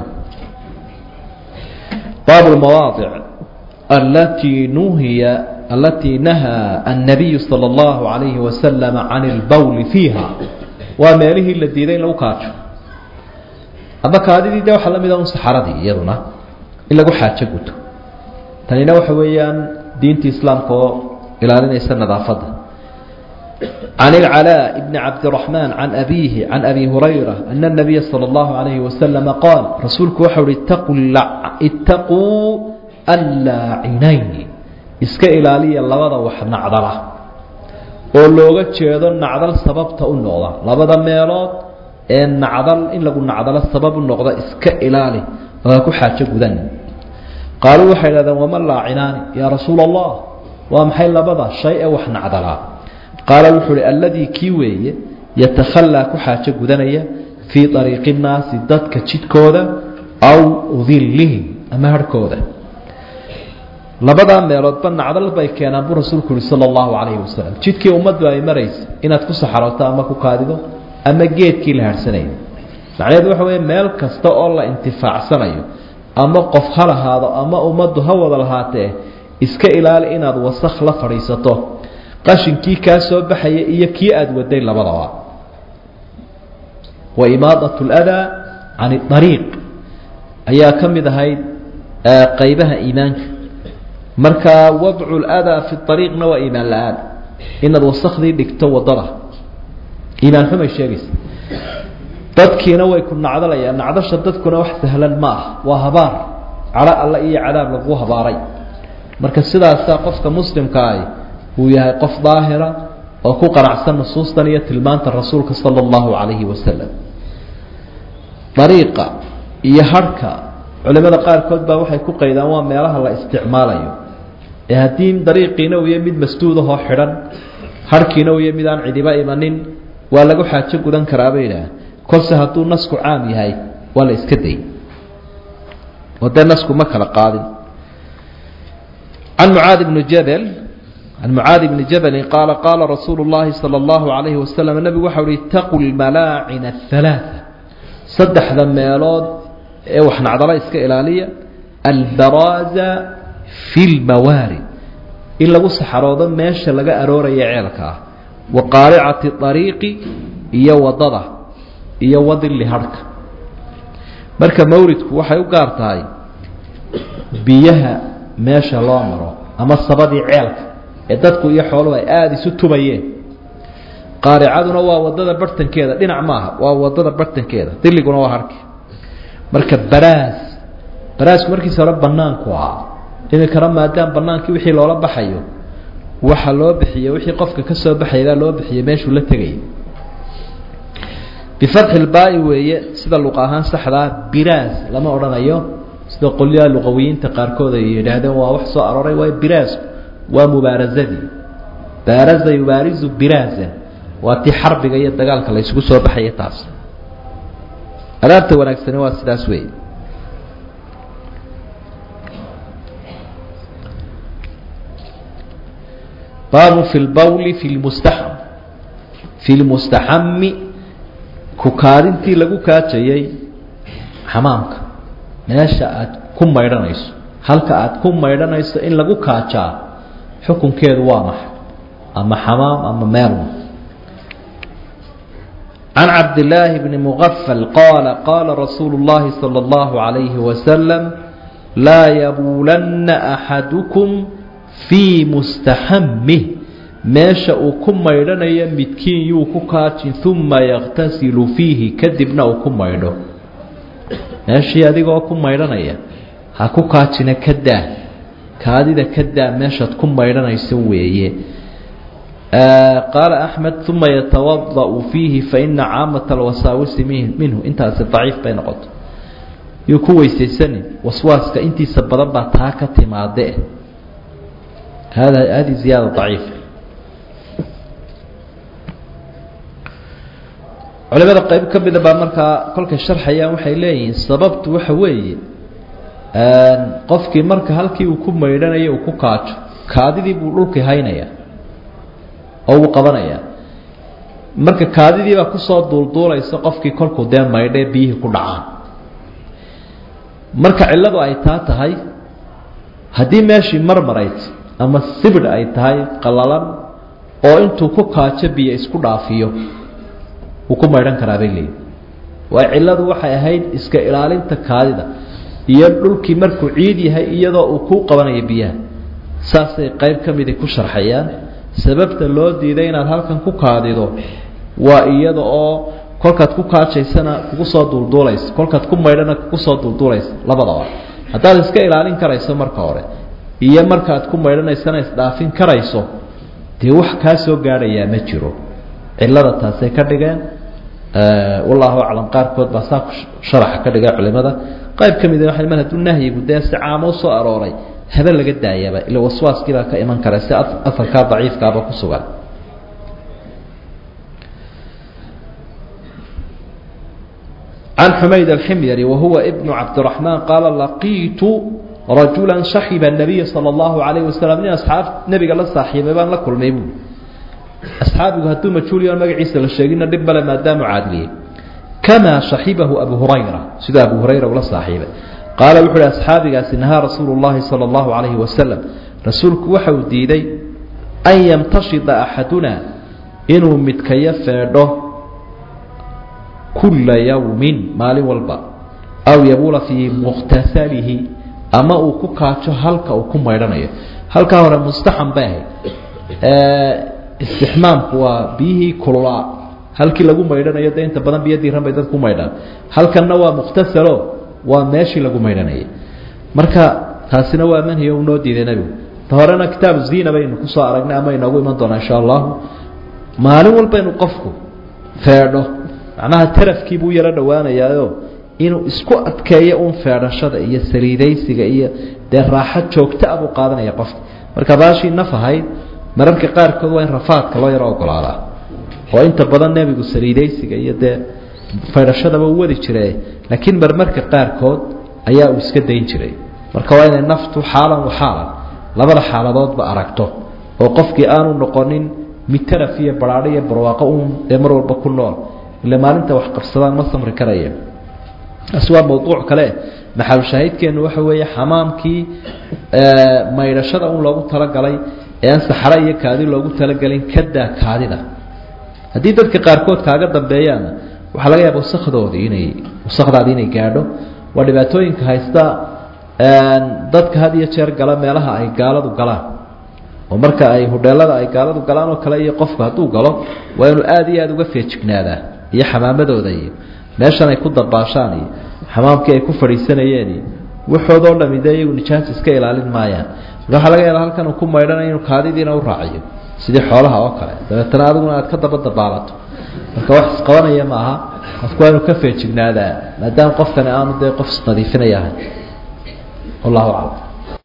baabu lmawaadic alatii nuhiya alatii nahaa annabiyu sala allahu calayhi wasalama can ilbawli fiiha waa meelihii la diiday in lagu kaajo ama kaadidii de waxaa la mida un saxaradii iyaduna in lagu xaajo guto tanina waxa weeyaan diinta islaamka oo ilaalinaysa nadaafadda can ilcalaa bni cabdiraxmaan can abiihi can abi hurayra ana nabiya sala allahu calayhi wasalama qaal rasuulku waxau uhi ittaquu allaacinayni iska ilaaliya labada wax nacdala oo looga jeedo nacdal sababta u noqda labada meelood ee nacdal in lagu nacdalo sababu noqda iska ilaali oo ha ku xaajo gudan qaaluu waxay dhahdeen wama laacinaani yaa rasuula allah waa maxay labada shay ee wax nacdalaa qaala wuxuu uhi alladii kii weeye yatakhallaa ku xaajo gudanaya fii ariiqi nnaasi dadka jidkooda aw dillihim ama harhkooda labadaa meeloodba nacdal bay keenaan buu rasuulku yihi sala allahu calayhi wasalam jidkii ummaddu ay maraysa inaad ku saxarooto ama ku kaadido ama geedkii la harhsanayo macnaheedu waxa weeye meel kasta oo la intifaacsanayo ama qof ha lahaado ama ummaddu ha wada lahaatee iska ilaali inaad wasakh la fadhiisato qashinkii kaa soo baxaya iyo kii aada waday labadaba wa imaadat ladaa can ariiq ayaa ka mid ahayd qaybaha iimaanka marka wadcu ladaa fi ariiqna waa iimaan la-aan inaad wasakhdii dhigto wadada iimaan xumay sheegaysa dadkiina way ku nacdalayaan nacdasha dadkuna wax sahlan ma ah waa habaar cadho alle iyo cadaab lagu habaaray marka sidaasaa qofka muslimka ahi uu yahay qof daahira oo ku qanacsan nusuustan iyo tilmaanta rasuulka sala allahu calayhi wasalam dariiqa iyo harhka culimada qaarkood baa waxay ku qaydaan waa meelaha la isticmaalayo ee haddii dariiqiina uu yahay mid masduudahoo xidhan harhkiina uu yahay mid aan cidiba imanin waa lagu xaajo gudan karaa bay idhaah kolse hadduu nasku caam yahay waa la iska day oo dee nasku ma kala qaadin can mucaadi bni jabel can mucaadi bni jabelin qaala qaala rasuulu llahi sala allahu calayhi wasalam nebigu waxa uhi itaqu lmalaacina athalaata saddexda meelood ee wax nacdala iska ilaaliya albaraaza fi lmawaarid in lagu saxaroodo meesha laga arooraya ceelka ah wa qaaricati ariiqi iyo wadada iyo wadili harhka marka mawridku waxay u gaar tahay biyaha meesha loo maro ama sabadii ceelka ee dadku iyo xooluhu ay aada isu tubayeen qaaricaduna waa wadada bartankeeda dhinac maaha waa wadada bartankeeda diliguna waa harki marka baraas baraasku markiisa hore banaanku ahaa iminkana maadaama banaankii wixii loola baxayo waxa loo bixiye wixii qofka ka soo baxaybaa loo bixiyey meeshuu la tegayay bifatxi lbaai weeye sida luqa ahaan saxdaa biraas lama odhanayo sida qolyaha luqawiyiinta qaarkood ay yidhaahdeen waa wax soo arooray waayo biraasku waa mubaarasadii baaraza yubaarizu biraasan waa tii xarbiga iyo dagaalka la isugu soo baxaya taas adaabta wanaagsani waa sidaas weeye baabu fi lbawli fi lmustaxam fi lmustaxami kukaadintii lagu kaajayay xamaamka meesha aad ku maydhanayso halka aad ku maydhanayso in lagu kaajaa xukunkeedu waa maxay ama xamaam ama meelma can cabdillaahi bni mugafal qaala qaala rasuulu llahi sala allahu calayhi wasalam laa yabuulanna axadukum fii mustaxamih meesha uu ku maydhanayo midkiin yuu ku kaajin uma yaktasilu fiihi kadibna uu ku maydho meeshii adigoo ku maydhanaya ha ku kaajina ka daa kaadida ka daa meeshaad ku maydhanayso weeye qaala axmed uma yatawada'u fiihi faina caamata alwasaawisi minhu intaasi daciif bay noqoto yuu ku weysaysanin waswaaska intiisa badan baa taa ka timaade hada hadi ziyaada daciif culimada qayb ka mida baa markaa kolkay sharxayaan waxay leeyihiin sababtu waxa weeye qofkii marka halkii uu ku maydhanayo uu ku kaajo kaadidii buu dhulkii haynaya oo uu qabanaya marka kaadidiibaa kusoo duulduulaysa qofkii kolkuu dee maydhae biyihii ku dhacaan marka cilladu ay taa tahay haddii meeshii marmarayd ama sibidh ay tahay qallalan oo intuu ku kaajo biyo isku dhaafiyo wuu ku maydhan karaa bay leeyihi waayo cilladu waxay ahayd iska ilaalinta kaadida iyo dhulkii markuu ciid yahay iyadoo uu kuu qabanayo biyaha saasay qayb ka midi ku sharxayaan sababta loo diiday inaad halkan ku kaadido waa iyada oo kolkaad ku kaajaysana kugu soo duulduulaysa kolkaad ku maydhana kugu soo duulduulaysa labadaba haddaad iska ilaalin karayso marka hore iyo markaad ku maydhanaysana isdhaafin karayso dee wax kaa soo gaadhayaa ma jiro cillada taasay ka dhigeen wallahu aclam qaarkood baa saa sharaxa ka dhiga culimada qayb ka mid waa mar hadduu nahyigu dee si caamo usoo arooray habe laga daayaba ila waswaaskii baa ka iman kara si afarkaa daciifkaaba ku sugan can xumayd alximyari wahuwa ibnu cabdiraxmaan qaala laqiitu rajula saxiba nabiya sala allahu alayhi wasalam nin asxaab nebiga la saaxiibay baan la kulmay buui asxaabigu hadduu majhuuliyoon magaciisa la sheegina dhib male maadaamu caadiliyey kamaa saxibahu abu hurayra siduu abu hurayra ula saaxiibay qaala wuxu uhi asxaabigaasi nahaa rasuulu llahi sala allahu calayhi wasalam rasuulku waxa uu diiday an yamtashida axaduna inuu midkayo feedho kulla yawmin maalin walba aw yabuula fii mukhtasalihi ama uu ku kaajo halka uu ku maydhanayo halkaa hore mustaxam bay ahayd istixmaamku waa biyihii kululaa halkii lagu maydhanayo de inta badan biyo diiran bay dad ku maydhaan halkanna waa mukhtasalo waa meeshii lagu maydhanayay marka taasina waa manhiyo u noo diiday nebigu ta horena kitaabu ziina baynu kusoo aragnay ama inoogu iman doonaa insha allahu maalin walba inuu qofku feedho macnaha tarafkii buu yaro dhowaanayaayo inuu isku adkeeyo uun feedhashada iyo saliidaysiga iyo dee raaxo joogta a buu qaadanaya qofka marka baashii naf ahayd mararka qaarkood waa in rafaadka loo yaro ogolaadaa oo inta badan nebigu saliidaysiga iyo dee faydhashadaba u wadi jire laakiin marmarka qaarkood ayaa uu iska dayn jiray marka waa inay naftu xaalan wa xaalan labada xaaladoodba aragto oo qofkii aanu noqonin mid taraf iyo baraadho iyo barwaaqo uun dee mar walba ku nool ila maalinta wax qabsadaan ma samri karaya taasi waa mawduuc kale maxalushaahidkeennu waxa weeye xamaamkii maydhashada un loogu talagalay ee aan saxro iyo kaadi loogu talagelin kadaa kaadida haddii dadka qaarkood kaaga dambeeyaana waxaa laga yaaba wasakdoodii inay wasakdaadii inay gaadho waa dhibaatooyinka haysta dadka had iyo jeer gala meelaha ay gaaladu galaan oo marka ay hudheelada ay gaaladu galaan oo kale iyo qofku hadduu galo waa inuu aada iyo aada uga feejignaadaa iyo xamaamadooda iyo meeshan ay ku dabaashaan iyo xamaamkii ay ku fadhiisanayeen iyo waxoodoo dhami dee iyagu nijaas iska ilaalin maayaan marka waxaa laga yaaba halkan uu ku maydhanayo inuu kaadidiina u raaciyo sidii xoolaha oo kale dabeetana adiguna aad ka daba dabaalato marka wax isqabanaya maaha qofku waa inuu ka feejignaadaa maadaama qofkani aanu dee qof isnadiifinaya ahay wallahu aclam